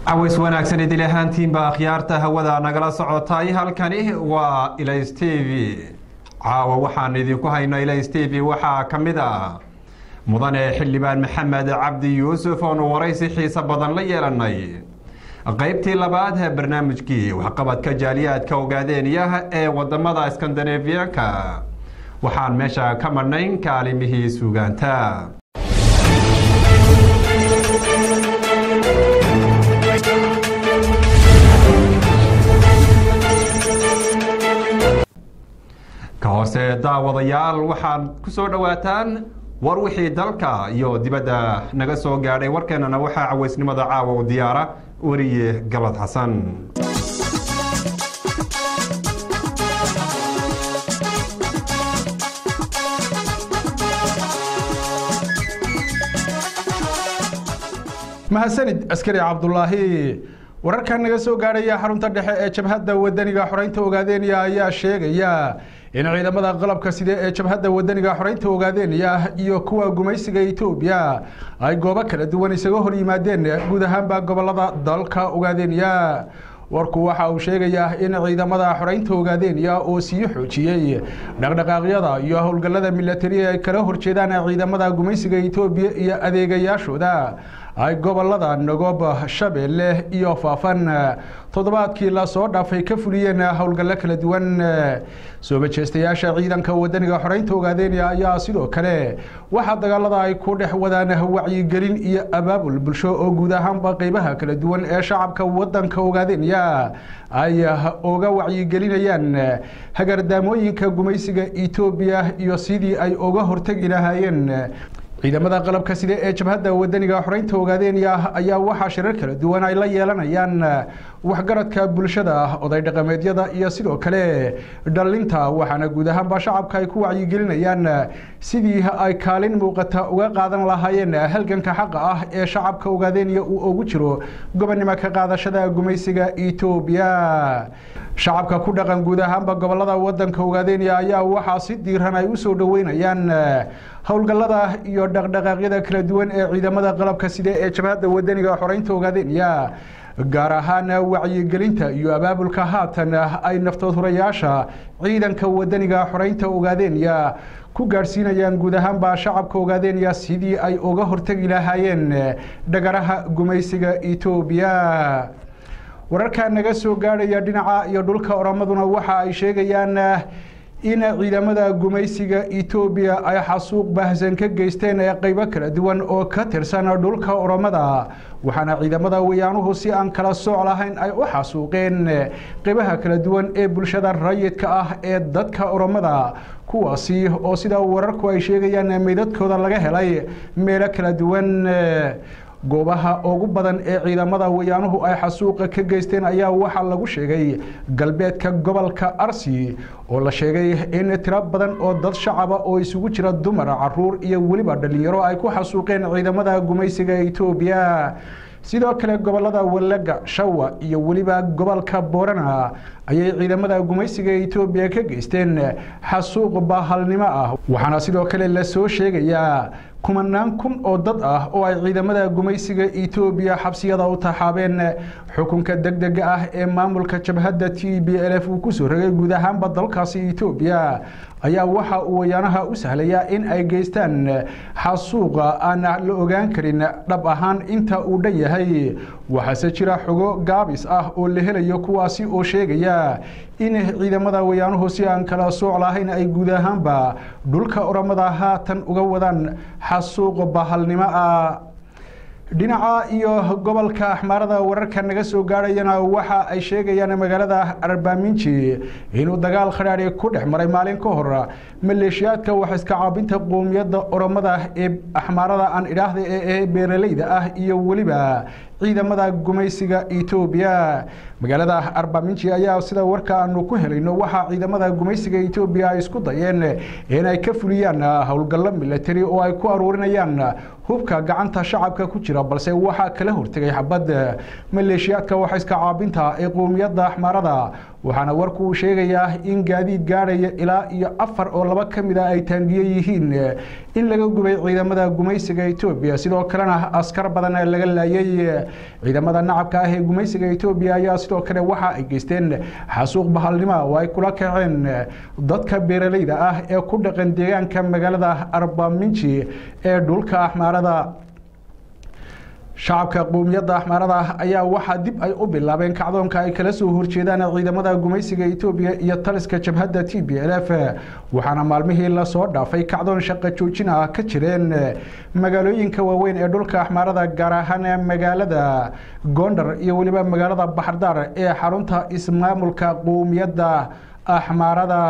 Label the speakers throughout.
Speaker 1: caways wanaagsan idil ahaantiinba akhyaarta hawada nagala socotay halkani waa ilays t v caawa waxaan idinku hayno ilays t v waxaa ka mid a mudane xildhibaan maxamed cabdi yuusuf oonu waraysi xiiso badan la yeelanay qaybtii labaad ee barnaamijkii waxqabadka jaaliyaadka ogaadeenyaha ee wadamada skandinafiyanka waxaan meesha ka madhnayn kaalimihii suugaanta ka hoose daawadayaal waxaad ku soo dhowaataan war wixii dalka iyo dibadda naga soo gaadhay warkeenana waxaa cawaysnimada caawa u diyaara weriye galad xasan
Speaker 2: mahadsanid askari cabdulaahi wararkan naga soo gaadhaya xarunta dhexe ee jabhadda wadaniga xoreynta ogaadeenya ayaa sheegaya in ciidamada qalabka side ee jabhadda wadaniga xoreynta ogaadeenya iyo kuwa gumaysiga etoobiya ay goobo kala duwan isaga hor yimaadeen guud ahaanba gobolada dalka ogaadeenya warku waxa uu sheegayaa in ciidamada xoreynta ogaadeenya oo sii xoojiyey dhaqdhaqaaqyada iyo howlgallada milatari ay kala horjeedaan ciidamada gumaysiga etoobiya iyo adeegayaashooda ay gobolada nagoob shabeelle iyo faafan toddobaadkii lasoo dhaafay ka fuliyeen howlgallo kala duwan soo majeystayaasha ciidanka wadaniga xoreynta ogaadeenya ayaa sidoo kale waxaa dagaalada ay ku dhex wadaan wacyigelin iyo abaabul bulsho oo guud ahaanba qeybaha kala duwan ee shacabka wadanka ogaadeenya ay uga wacyigelinayaan hagardaamooyinka gumaysiga etoobiya iyo sidii ay uga hortegi lahaayeen ciidamada qalabka side ee jabhadda wadaniga xoreynta ogaadeenya ayaa waxaa shirar kala duwan ay la yeelanayaan waxgaradka bulshada oday dhaqameedyada iyo sidoo kale dhalinta waxaana guud ahaanba shacabka ay ku wacyigelinayaan sidii ay kaalin muuqata uga qaadan lahaayeen halganka xaqa ah ee shacabka ogaadeenya uu ugu jiro gobonnimo ka qaadashada gumaysiga etoobiya shacabka ku dhaqan guud ahaanba gobolada wadanka ogaadeenya ayaa waxaa si diiran ay usoo dhaweynayaan howlgallada iyo dhaqdhaqaaqyada kala duwan ee ciidamada qalabka side ee jabhadda wadaniga xoreynta ogaadeenya gaar ahaan wacyigelinta iyo abaabulka haatan ay naftood hurayaasha ciidanka wadaniga xoreynta ogaadeenya ku gaadhsiinayaan guud ahaanba shacabka ogaadeenya sidii ay uga hortegi lahaayeen dhagaraha gumaysiga etoobiya wararka naga soo gaadhaya dhinaca iyo dhulka oramaduna waxa ay sheegayaan in ciidamada gumaysiga etoobiya ay xasuuq baahsan ka geysteen ee qeybo kala duwan oo ka tirsan dhulka oromada waxaana ciidamada wayaanuhu si aan kala sooc lahayn ay u xasuuqeen qeybaha kala duwan ee bulshada rayidka ah ee dadka oromada kuwaasi oo sida wararku ay sheegayaan meydadkooda laga helay meelo kala duwan goobaha ugu badan ee ciidamada wayaanuhu ay xasuuqa ka geysteen ayaa waxaa lagu sheegay galbeedka gobolka arsi oo la sheegay in tiro badan oo dad shacaba oo isugu jira dumar caruur iyo weliba dhalinyaro ay ku xasuuqeen ciidamada gumaysiga etoobiya sidoo kale gobolada walaga shawa iyo weliba gobolka boorana ayay ciidamada gumaysiga etoobiya ka geysteen xasuuq baahalnimo ah waxaana sidoo kale lasoo sheegayaa kumanaan kun oo dad ah oo ay ciidamada gumaysiga etoobiya xabsiyada u taxaabeen xukunka degdega ah ee maamulka jabhadda t b l f uu kusoo rogay guud ahaanba dalkaasi etoobiya ayaa waxa uu wayaanaha u sahlayaa in ay geystaan xasuuqa aan la ogaan karin dhab ahaan inta uu dhan yahay waxaase jira xogo gaabis ah oo la helayo kuwaasi oo sheegaya in ciidamada wayaanuhu si aan kala sooc lahayn ay guud ahaanba dhulka oramada haatan uga wadaan xasuuq bahalnimo ah dhinaca iyo gobolka axmaarada wararka naga soo gaadhayana waxa ay sheegayaan magaalada arbaaminji inuu dagaal khadhaadhi ku dhex maray maalin ka hor maleeshiyaadka wax iska caabinta qoomiyadda oromada ee axmaarada aan idhaahda ee beeraleyda ah iyo weliba ciidamada gumaysiga etoobiya magaalada arbaaminji ayaa sida warka aanu ku helayno waxaa ciidamada gumaysiga etoobiya ay isku dayeen inay ka fuliyaan howlgallo milatari oo ay ku aruurinayaan hubka gacanta shacabka ku jira balse waxaa kala hortegay xabad maleeshiyaadka waxayska caabinta ee qowmiyadda axmaarada waxaana warku uu sheegayaa in gaadiid gaadhaya ilaa iyo afar oo laba ka mid a ay taangiye yihiin in laga gubay ciidamada gumaysiga etoobiya sidoo kalena askar badan laga laayay ciidamada nacabka ah ee gumaysiga etoobiya ayaa sidoo kale waxa ay geysteen xasuuq bahalnimo oo ay kula kaceen dadka beeralayda ah ee ku dhaqan deegaanka magaalada arbaminji ee dhulka axmaarada shacabka qowmiyadda axmaarada ayaa waxaa dib ay u bilaabeen kacdoonka ay kala soo horjeedaan ciidamada gumaysiga etoobiya iyo taliska jabhadda t b l f waxaana maalmihii lasoo dhaafay kacdoon shaqo joojin ah ka jireen magaalooyinka waaweyn ee dhulka axmaarada gaar ahaan magaalada gondar iyo weliba magaalada baxardaar ee xarunta ismaamulka qowmiyadda axmaarada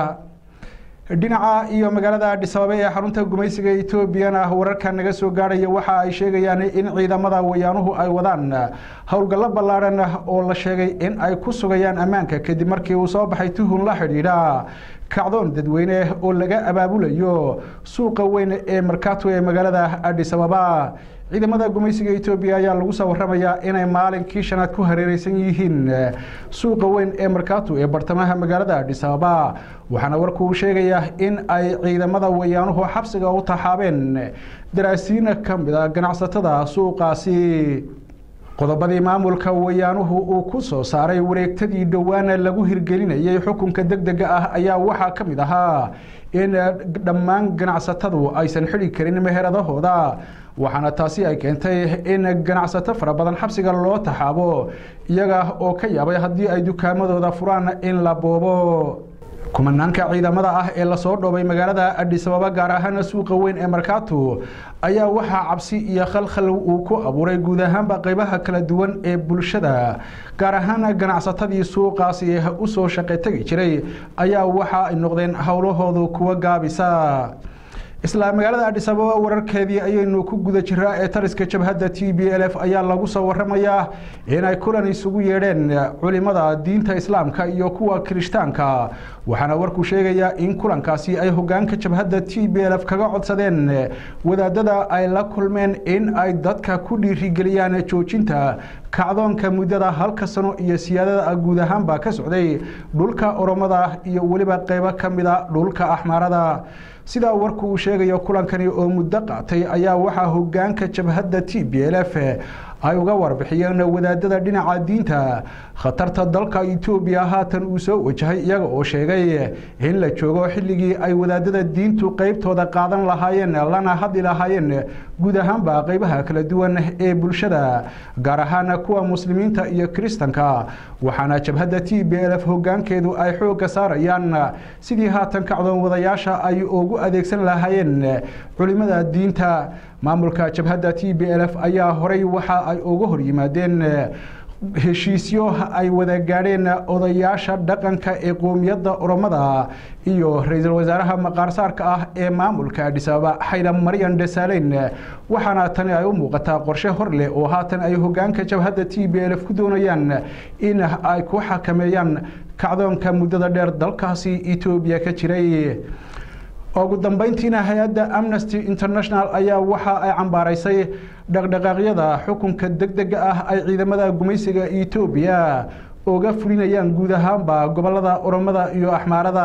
Speaker 2: dhinaca iyo magaalada adhisababe ee xarunta gumaysiga etoobiyana wararka naga soo gaadhaya waxa ay sheegayaan in ciidamada wayaanuhu ay wadaan howlgallo ballaadhan oo la sheegay in ay ku sugayaan ammaanka kadib markii uu soo baxay tuhun la xidhiidha kacdoon dadweyne oo laga abaabulayo suuqa weyn ee markaato ee magaalada adhisababa ciidamada gumaysiga etoobiya ayaa lagu soo waramayaa inay maalinkii shanaad ku hareereysan yihiin suuqa weyn ee markaato ee bartamaha magaalada adhisababa waxaana warku uu sheegayaa in ay ciidamada wayaanuhu xabsiga u taxaabeen daraasiina ka mid a ganacsatada suuqaasi qodobadii maamulka wayaanuhu uu ku soo saaray wareegtadii dhowaana lagu hirgelinayay xukunka deg dega ah ayaa waxaa ka mid ahaa in dhammaan ganacsatadu aysan xidhi karin meheradahooda waxaana taasi ay keentay in ganacsato fara badan xabsiga loo taxaabo iyaga oo ka yaabay haddii ay dukaamadooda furaan in la boobo kumanaanka ciidamada ah ee lasoo dhoobay magaalada adhisababa gaar ahaan suuqa weyn ee markaato ayaa waxaa cabsi iyo khalkhal uu ku abuuray guud ahaanba qeybaha kala duwan ee bulshada gaar ahaan ganacsatadii suuqaasi usoo shaqe tegi jiray ayaa waxa ay noqdeen howlahoodu kuwa gaabisa isla magaalada adhisababa wararkeedii ayaynu ku guda jiraa ee taliska jabhadda t b l f ayaa lagu soo waramayaa inay kulan isugu yeedheen culimada diinta islaamka iyo kuwa kirishtaanka waxaana warku sheegayaa in kulankaasi ay hogaanka jabhadda t b l f kaga codsadeen wadaadada ay la kulmeen in ay dadka ku dhiirigeliyaan joojinta kacdoonka muddada halka sano iyo siyaadada guud ahaanba ka socday dhulka oromada iyo weliba qeybo ka mida dhulka axmaarada sidaa warku uu sheegayo kulankani oo muddo qaatay ayaa waxaa hogaanka jabhadda t b l f ay uga warbixiyeen wadaadada dhinaca diinta khatarta dalka etoobiya haatan uu soo wajahay iyaga oo sheegay in la joogo xilligii ay wadaadada diintu qeybtooda qaadan lahaayeen lana hadli lahaayeen guud ahaanba qeybaha kala duwan ee bulshada gaar ahaan kuwa muslimiinta iyo kiristanka waxaana jabhadda t b l f hogaankeedu ay xoogga saarayaan sidii haatan kacdoon wadayaasha ay ugu adeegsan lahaayeen culimada diinta maamulka jabhadda t b l f ayaa horay waxa ay uga hor yimaadeen heshiisyo ay wada gaadheen odayaasha dhaqanka ee qoomiyadda oromada iyo ra-iisul wasaaraha maqaarsaarka ah ee maamulka adhisabaaba xayla maryan desaaleyn waxaana tani ay u muuqataa qorshe hor leh oo haatan ay hogaanka jabhadda t b l f ku doonayaan in ay ku xakameeyaan kacdoonka muddada dheer dalkaasi etoobiya ka jiray ugu dambeyntiina hay-adda amnesty international ayaa waxa ay cambaaraysay dhaqdhaqaaqyada xukunka deg dega ah ay ciidamada gumaysiga etoobiya uga fulinayaan guud ahaanba gobolada oromada iyo axmaarada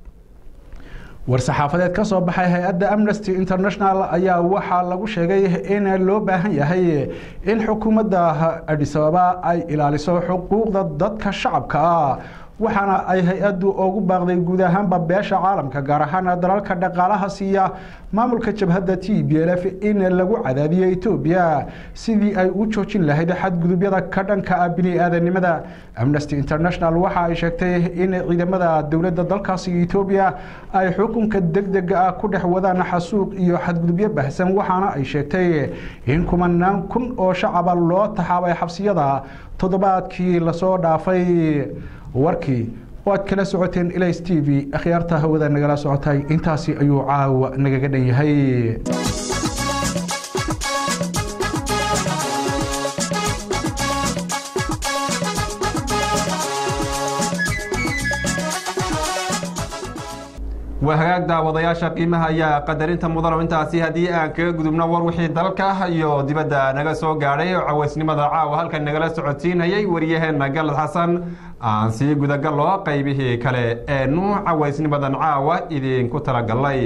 Speaker 2: war-saxaafadeed ka soo baxay hay-adda amnesty international ayaa waxaa lagu sheegay in loo baahan yahay in xukuumadda adhisababa ay ilaaliso xuquuqda dadka shacabka ah waxaana ay hay-addu ugu baaqday guud ahaanba beesha caalamka gaar ahaan dalalka dhaqaalaha siiya maamulka jabhadda t b l f in lagu cadaadiyo etoobiya sidii ay u joojin lahayd xadgudubyada ka dhanka ah bini-aadanimada amnesty international waxa ay sheegtay in ciidamada dowladda dalkaasi etoobiya ay xukunka deg dega ah ku dhex wadaan xasuuq iyo xadgudubyo bahsan waxaana ay sheegtay in kumanaan kun oo shacaba loo taxaabay xabsiyada toddobaadkii lasoo dhaafay warkii waad kala socoteen ilays t v akhyaarta hawada nagala socotay intaasi ayuu caawa nagaga dhan yahay
Speaker 1: waa hagaag daawadayaasha qiimaha ayaa qadarinta mudano intaasi haddii aan kaga gudubno war wixii dalka iyo dibadda naga soo gaadhay oo cawaysnimada caawa halkan nagala socodsiinayay waryaheena galad xasan aan sii gudagallo qaybihii kale eenu cawaysnimadan caawa idinku talagalay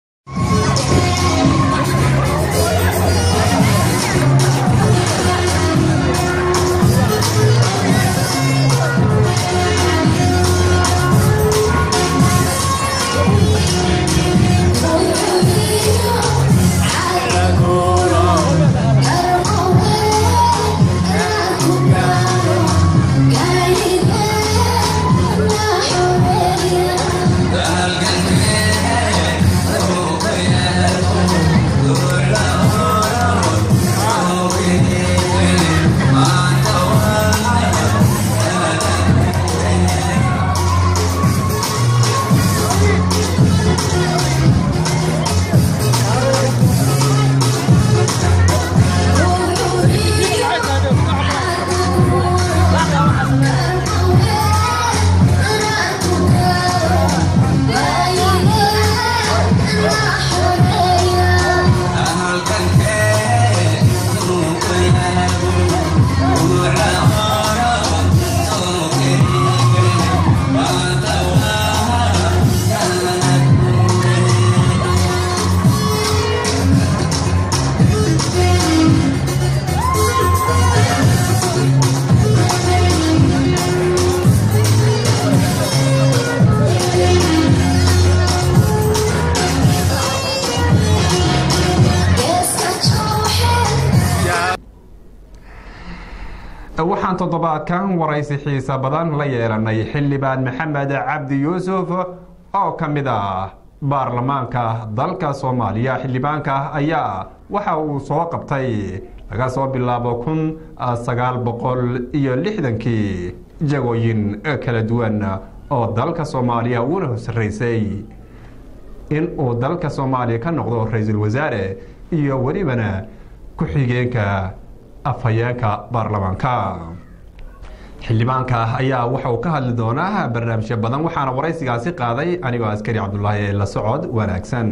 Speaker 1: waxaan toddobaadkan waraysi xiisa badan la yeelanay xildhibaan maxamed cabdi yuusuf oo ka mid ah baarlamaanka dalka soomaaliya xildhibaanka ayaa waxa uu soo qabtay laga soo bilaabo kun sagaal boqol iyo lixdankii jagooyin kala duwan oo dalka soomaaliya uuna hosaraysay in uu dalka soomaaliya ka noqdo ra-iisul wasaare iyo welibana ku-xigeenka afhayeenka baarlamaanka xildhibaanka ayaa waxa uu ka hadli doonaa barnaamijyo badan waxaana waraysigaasi qaaday anigoo askari cabdulaahi la socod wanaagsan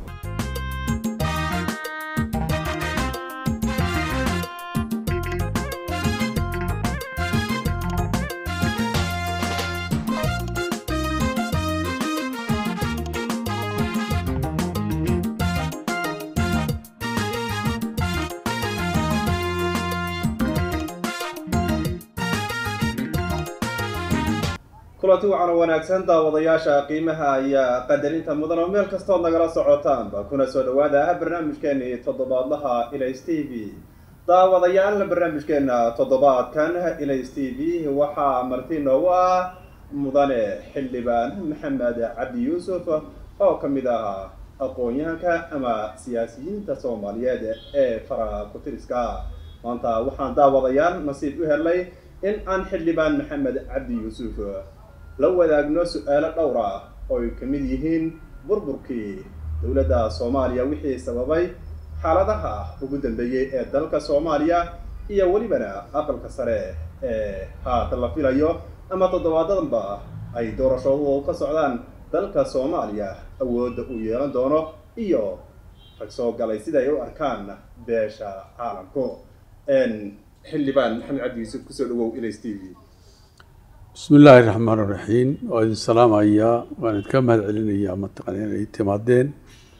Speaker 3: kulanti wacan oo wanaagsan daawadayaasha qiimaha ayaa qadarinta mudan oo meel kastood nagala socotaanba kuna soo dhawaada barnaamijkeenii toddobaadlaha ilays t v daawadayaal barnaamijkeena toddobaadkan ilays t v waxaa marti noogu ah mudane xildhibaan maxamed cabdi yuusuf oo ka mid ah aqoon-yahanka ama siyaasiyiinta soomaaliyeed ee fara ku-tiriska maanta waxaan daawadayaal nasiib u helnay in aan xildhibaan maxamed cabdi yuusuf la wadaagno su-aalo dhowr ah oo ay ka mid yihiin burburkii dowladda soomaaliya wixii sababay xaaladaha ugu dambeeyey ee dalka soomaaliya iyo welibana aqalka sare ee haata la filayo ama toddobaadadanba ay doorashadu ka socdaan dalka soomaaliya awoodda uu yeelan doono iyo rag soo galay sida ay u arkaan beesha caalamku xildhibaan maxamed cabdi yuusuf kusoo dhawow ilays t v
Speaker 4: bismi illaahi raxmaan raxiim waa idin salaamayaa waan idinka mahad celinayaa mataqana inay timaadeen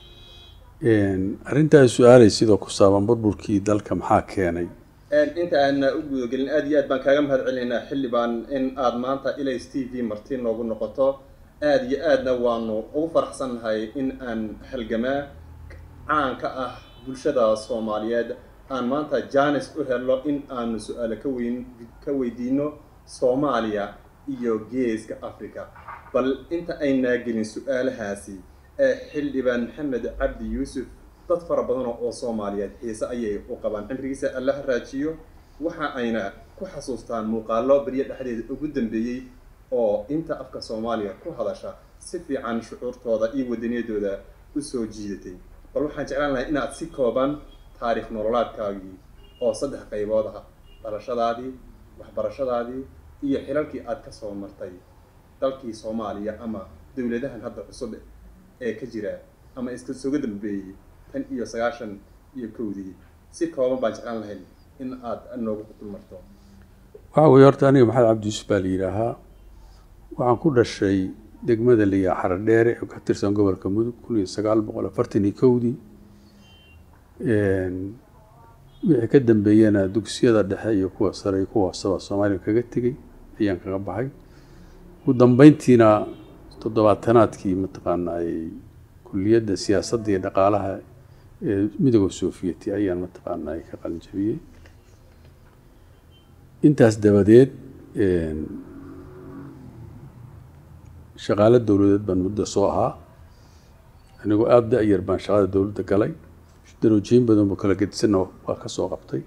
Speaker 4: arrintaas su-aalay sidoo ku saaban burburkii dalka maxaa keenay
Speaker 3: inta aana u gudagelin aad iyo aad baan kaaga mahad celinaynaa xildhibaan in aada maanta ilays t v marti noogu noqoto aada iyo aadna waanu ugu faraxsannahay in aan halgamaa caan ka ah bulshada soomaaliyeed aan maanta janis u helno in aanu su-aalo ka weyn ka weydiino soomaaliya iyo geeska africa bal inta aynaa gelin su-aalahaasi ee xildhibaan maxamed cabdi yuusuf dad fara badan oo soomaaliyeed xiise ayay u qabaan cimrigiisa alla ha raajiyo waxa ayna ku xasuustaan muuqaalo beryo dhexdeeda ugu dambeeyey oo inta afka soomaaliya ku hadasha si fiican shucuurtooda iyo wadaniyadooda usoo jiidatay bal waxaan jeclaan lahay inaad si kooban taariikh nololaadkaagii oo saddex qaybood ah dhalashadaadii waxbarashadaadii iyo xilalkii aada ka soo martay dalkii soomaaliya ama dowladahan hadda cusub ee ka jira ama iska soga dambeeyey tan iyo sagaashan iyo kowdii si kooban baan jeclaan lahayn in aad noogu dulmarto
Speaker 4: waxaa weeye horta aniga maxamed cabdi yuusuf baa la yidhaahaa waxaan ku dhashay degmada liyaa xaradheere oo ka tirsan gobolka mudug kun iyo sagaal boqol afartan iyo kowdii wixii ka dambeeyena dugsiyada dhexe iyo kuwa sare iyo kuwa hooseba soomaaliya kaga tegey ayaan kaga baxay ugu dambeyntiina toddobaatanaadkii mataqaana ay kuliyadda siyaasadda iyo dhaqaalaha ee midooda soofiyeti ayaan mataqaana ay ka qalin jabiyey intaas dabadeed shaqaale dowladeed baan muddo soo ahaa anigoo aada da-yar baan shaqada dowladda galay daroojiyin badan buu kala gedisanna waa ka soo qabtay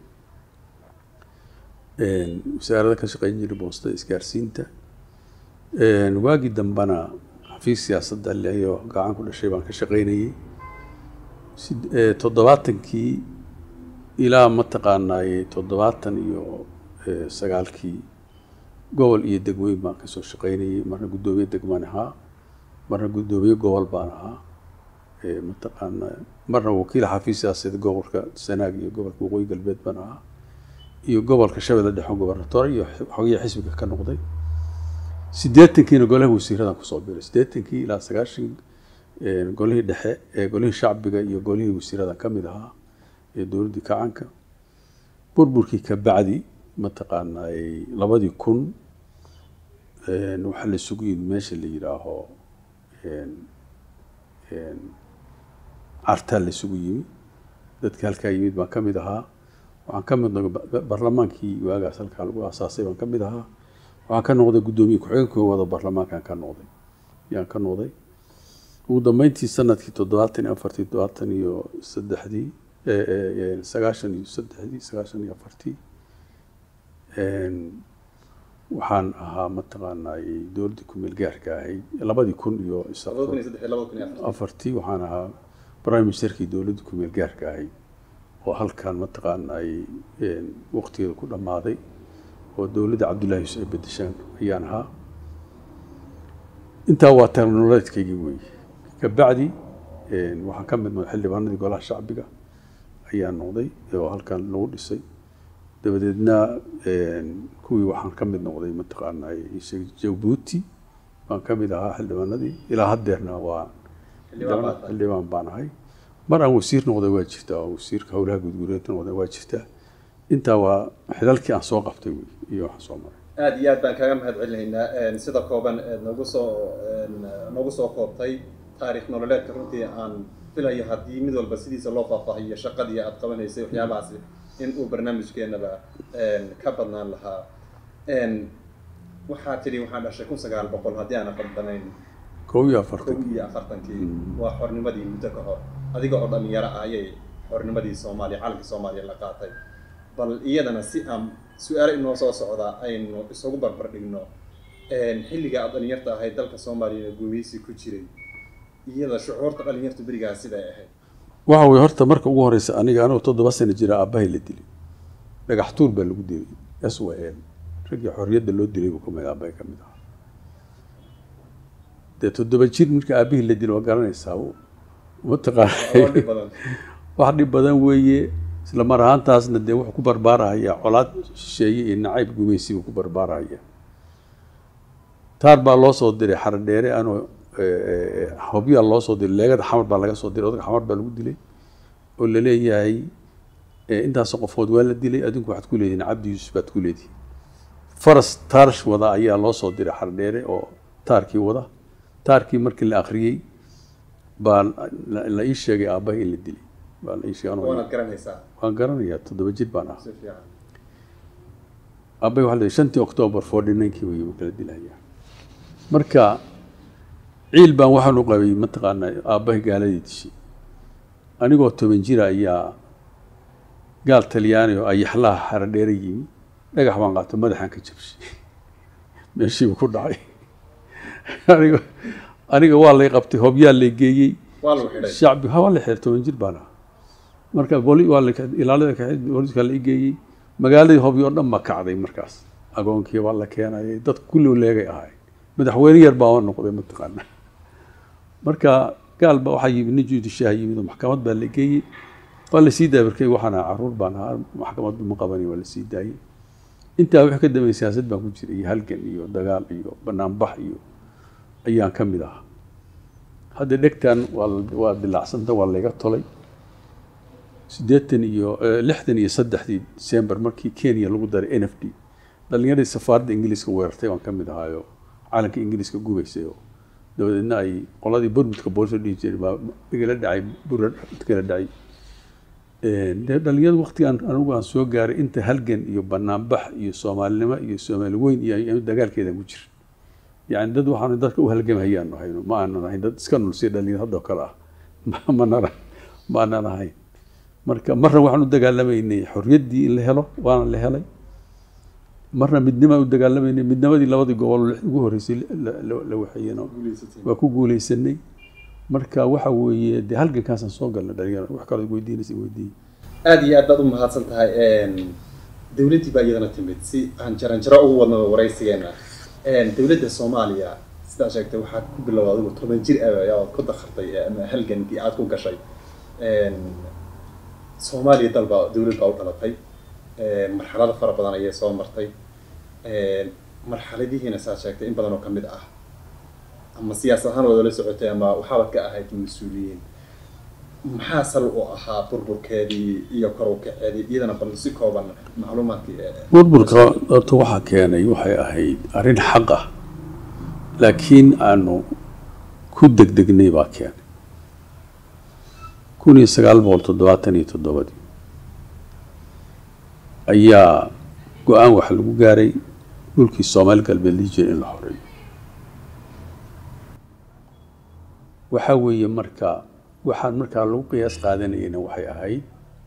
Speaker 4: wasaarada ka shaqeyn jiray boostada isgaarsiinta waagii dambena xafiis siyaasadda leyo gacan ku dhashay baan ka shaqeynayey toddobaatankii ilaa mataqaanaaye toddobaatan iyo sagaalkii gobol iyo degmooyin baan kasoo shaqeynayey marna guddoomiye degmaan ahaa marna guddoomiye gobol baan ahaa mataqaana marna wakiil xafiis siyaasadeed gobolka sanaag iyo gobolka waqooyi galbeed baan ahaa iyo gobolka shabeelle dhexe gobarnatoore iyo xogiya xisbiga ka noqday siddeetankiina golaha wasiiradan kusoo biray siddeetankii ilaa sagaashan golihii dhexe ee golihii shacbiga iyo golihii wasiiradan ka mid ahaa ee dowladdii kacanka burburkii ka bacdi mataqaana labadii kun waxaa la isugu yimid meesha la yidhaaho cartaa la isugu yimi dadka halkaa yimid baan ka mid ahaa waxaan ka mid noqday barlamaankii waagaas halkaa lagu aasaasay baan ka mid ahaa waxaan ka noqday guddoomiye ku-xigeenkii wada barlamaankaan ka noqday yaan ka noqday ugu dambeyntii sanadkii toddobaatan iyo afartii toddobaatan iyo saddexdii sagaashan iyo saddexdii sagaashan iyo afartii waxaan ahaa mataqaanaa dowladdii kumeel gaarka ahayd labadii kun iyo afartii waxaan ahaa prime ministerkii dowladdii kumeel gaarka ahayd oo halkan mataqaana ay waqtigeeda ku dhammaaday oo dowladda cabdullahi yusuf ay bedeshaan ayaan ahaa intaa waa teknololeedkaygii weeye kabacdi waxaan ka mid noqday xildhibaanadii golaha shacbiga ayaan noqday oo halkan lagu dhisay dabadeedna kuwii waxaan ka mid noqday mataqaana jabuuti baan ka mid ahaa xildhibaanadii ilaa haddeerna waa xildhibaan baan ahay mar aan wasiir noqday waa jirtaa oo wasiirka howlaha guudguureed noqday waa jirtaa intaa waa xidalkii aan soo qabtay wey iyo waxaan soo maray
Speaker 3: aada iyo aad baan kaaga mahad celinaynaa sida kooban eed nagu soo nagu soo koobtay taarikh nololeedka runtii aan filayo haddii mid walba sidiisa loo faahfaahiyo shaqadii aad qabanaysay waxyaabahaasi in uu barnaamijkeenaba ka badnaan lahaa waxaa tidhi waxaan dhashay kun sagaal boqol haddii aana qaldanayn
Speaker 4: kow iyo
Speaker 3: kow
Speaker 4: afartan
Speaker 3: iyo afartankii waa xornimadii muddo ka hor adiga oo dhalinyaro ah ayay xornimadii soomaaliya calankii soomaaliya la qaatay bal iyadana si aan su-aalo inoo soo socdaa aynu isugu barbar dhigno xilliga aad dhalinyarta ahayd dalka soomaaliyana guumeysi ku jiray iyada shucuurta dhalinyartu berigaa siday ahayd
Speaker 4: waxa weye horta marka ugu horeysa aniga anigoo toddoba sano jira aabbahay la dilay dhagax tuur baa lagu dilay s w m raggii xorriyadda loo dilay buu kamid aabbahay ka mid ahaa dee toddoba jir marka aabbihii la dilay waa garanaysaa mataqaana
Speaker 3: oo dhib badan
Speaker 4: wax dhib badan weeye isla mar ahaantaasna dee wuxuu ku barbaarahaya colaad shisheeye iyo nacayb gumeysi buu ku barbaarahaya taar baa loo soo diray xaradheere anoo hobyaa loo soo diray leegada xamar baa laga soo diray odayga xamar baa lagu dilay oo la leeyahay intaas qofood waa la dilay adinku waxaad ku leedihin cabdi yuusuf baad ku leedihin faras taarsh wada ayaa loo soo diray xaradheere oo taarkii wada taarkii markii la akhriyey baa la- la ii sheegay aabbahay in la dilay baa la ii sheegay anoo-
Speaker 3: waanaad garanaysaa
Speaker 4: waan garanayaa toddoba jir baan ahaa
Speaker 3: si fiican
Speaker 4: aabbahay waxaa la yidhi shantii octoobar forty ninkii wey uu kala dilayaa marka ciil baan waxaan u qabay mataqaanaa aabbahay gaaladii dishay anigoo toban jira ayaa gaal talyaani oo ayaxlaha xaradheere yimi dhagax baan qaato madaxaan ka jabshay meeshiibu ku dhacay aniga aniga waa lay qabtay hobyaa lay geeyey
Speaker 3: waa lagu xidhay
Speaker 4: shacbi ha waa la xiray toban jir baan ahaa marka boli waa la ilaalada ka booliska la igeeyey magaaladii hobyo oo dhan baa kacday markaas agoonkii baa la keenayay dadku kulli leegay ahay madaxweyne yar baa noqday mataqaana marka gaal baa waxaa yimid nin judishaha yimid oo maxkamad baa la geeyey waa la sii daayay markay waxaan ahaa caruur baan ahaa maxkamaddu ma qabanin waa la sii daayey intaa wixii ka dambeeyay siyaasad baan ku jiray iyo halgan iyo dagaal iyo banaanbax iyo ayaan ka mid ahaa hadda dhegtan waa waa dilaacsanta waa layga tolay siddeetan iyo lixdan iyo saddexdii december markii kenya lagu daray n f d dhalinyaradii safaaradda ingiliiska weerartay baan ka mid ahaayo calanka ingiliiska gubaysay oo dabadeedna ay qoladii burmudka booliska dhihi jiray baa igala dhacay bura kala dhacay dee dhalinyaradu waqtigaan anigu aan soo gaaray inta halgan iyo banaanbax iyo soomaalinimo iyo soomaali weyn iyo dagaalkeedan ku jira yani dad waxaanu dadka u halgamahayaanu hayno ma aanan ahayn dad iska nulsiya dhalinyar haddoo kale ah manana ma aanan ahayn marka marna waxaan u dagaalamaynay xorriyaddii in la helo waana la helay marna midnimaan u dagaalamaynay midnimadii labadii gobol ugu horreysay la waxeeyena waa ku guuleysanay marka waxa weeye dee halgankaasaan soo galnay dhalinyaro wax kaloo weydiinaysa weydiiyey
Speaker 3: aada iyo aad baad u mahadsan tahay dowladdii baa iyadana timid si aan jaranjaro ugu wadno waraysigeena dowladda soomaaliya sidaa sheegtay waxaad ku bilowda adigu toban jir ayaad ku dakhartay ama halgankii aada ku gashay soomaaliya dalba dowlad baa u dhalatay marxalado fara badan ayay soo martay marxaladihiina saad sheegtay in badan oo kamid ah ama siyaasad ahaan waad la socotay ama waxaabad ka ahayd mas-uuliyiin maxaa sal u ahaa burburkeedii iyo kor u kaceedii iyadana bal si kooban macluumaadkii
Speaker 4: burburka horta waxaa keenay waxay ahayd arrin xaq ah laakiin aanu ku degdegnay baa keenay kun iyo sagaal boqol toddobaatan iyo toddobadii ayaa go-aan waxa lagu gaaray dhulkii soomaali galbeed lii jiray in la xoreeyo waxaa weeye marka waxaan markaa lagu qiyaas qaadanayana waxay ahayd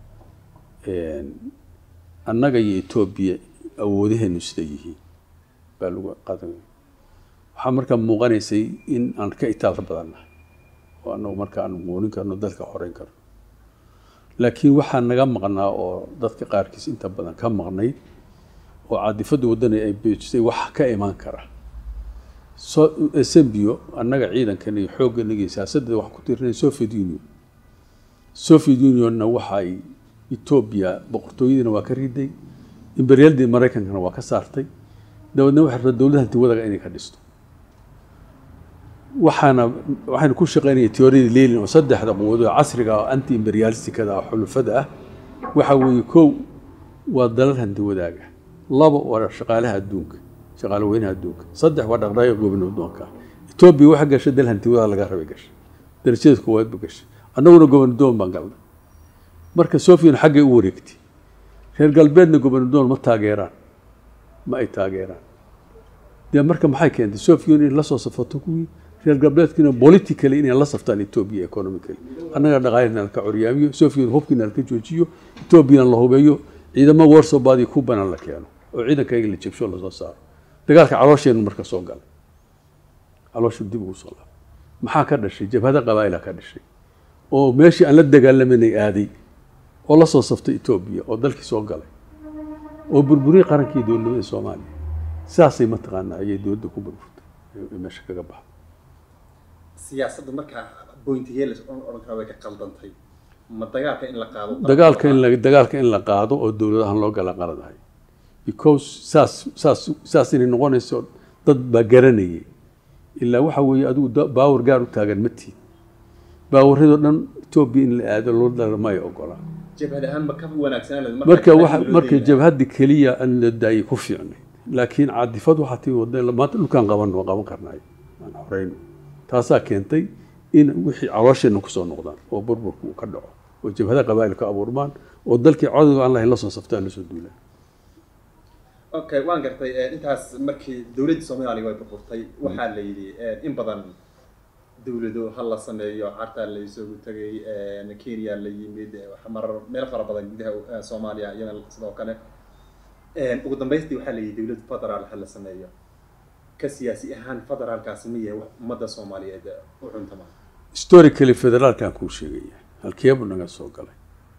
Speaker 4: annaga iyo etoobiya awoodaheenu sida yihiin baa lagu qaadanaya waxaa markaa muuqanaysay in aan ka itaal badannahay oo annagu marka aan moonin karno dalka xoreyn karno laakiin waxaa naga maqnaa oo dadka qaarkiis inta badan ka maqnayd oo caadifadda waddana ay beejisay wax ka imaan kara sembio annaga ciidankan iyo xooggan iyo siyaasadda wax ku tirinay soviet union soviet unionna waxay etoobiya boqortooyadiina waa ka riday imberiyaldii maraykankana waa ka saartay dabeedna waxay rabtaa dowladda hanti wadaga inay ka dhisto waxaana waxaynu ku shaqaynaya teoriyada leelin oo saddexda quwadood casriga oo anti imberiyalistikada oo xulufada ah waxa weeye kow waa dalal hanti wadaaga laba waa shaqaalaha adduunka shaqaale weynaha adduunka saddex waa dhaqdhaqaaqa goobna addoonka etoobiya waxa gashay dal hanti wadaha laga rabay gashay darajada koowaad ba gashay annaguna gobernadoon baan galnay marka sofiyan xaggay u wareegtay reer galbeedna gobernadoon ma taageeraan ma ay taageeraan dee marka maxay keentay sofiyan in la soo safato kuwii reer galbeedkiina politically inay la saftaan etoobiya economically annaga dhaqaalina laka coryaamiyo sofiyan hubkiina laka joojiyo etoobiyana la hubeeyo ciidamo warsobaadii kubana la keeno oo ciidankayga la jebsho lasoo saaro dagaalka caloosheenu marka soo galay calooshu dib ugu soo laabay maxaa ka dhashay jabhada qabaa'ila ka dhashay oo meeshii aan la dagaalamanay aaday oo la soo saftay etoobiya oo dalkii soo galay oo burburiyey qarankii dowladnimada soomaaliya sidaasay mataqaanaa ayay dowladda ku burburtay ee meesha kaga baxday
Speaker 3: siyaasadda markaa bointigee la odhan karaa way ka qaldantay ma dagaalka in la qaado
Speaker 4: dagaalka in la dagaalka in la qaado oo dowladahan loo gala qaladahay because saas saas saas inay noqonayso dad baa garanayay ilaa waxa weeye adigu baawar gaar u taagan ma tihin baawaradoo dhan etoobiya in la aado loo dara may ogolaa
Speaker 3: jabhad ahaan ma ka wanaagsanaan
Speaker 4: marka waxa marka jabhadda keliya aan la daayay ku fiicnay laakiin cadifad waxaa tii wadda maanta dhulkaan qaban waa qaban karnaay aan xoreyno taasaa keentay in wixii caloosheenna kusoo noqdaan oo burburku uu ka dhaco oo jabhada qabaa'il ka abuurmaan oo dalkii codowga aan lahayn la soo saftaan lasoo duulaan
Speaker 3: okay waan gartay intaas markii dowladda soomaaliya way burburtay waxaa la yidhi in badan dowlado ha la sameeyo cartaa la isugu tegay kenya la yimid marar meel fara badan gudaha soomaaliya iyana sidoo kale ugu dambaystii waxaa la yidhi dowlad federaal ha la sameeyo ka siyaasi ahaan federaalkaasi ma yahay wax ummadda soomaaliyeed u cuntama
Speaker 4: historically federaalkan kuu sheegaya halkeebuu naga soo galay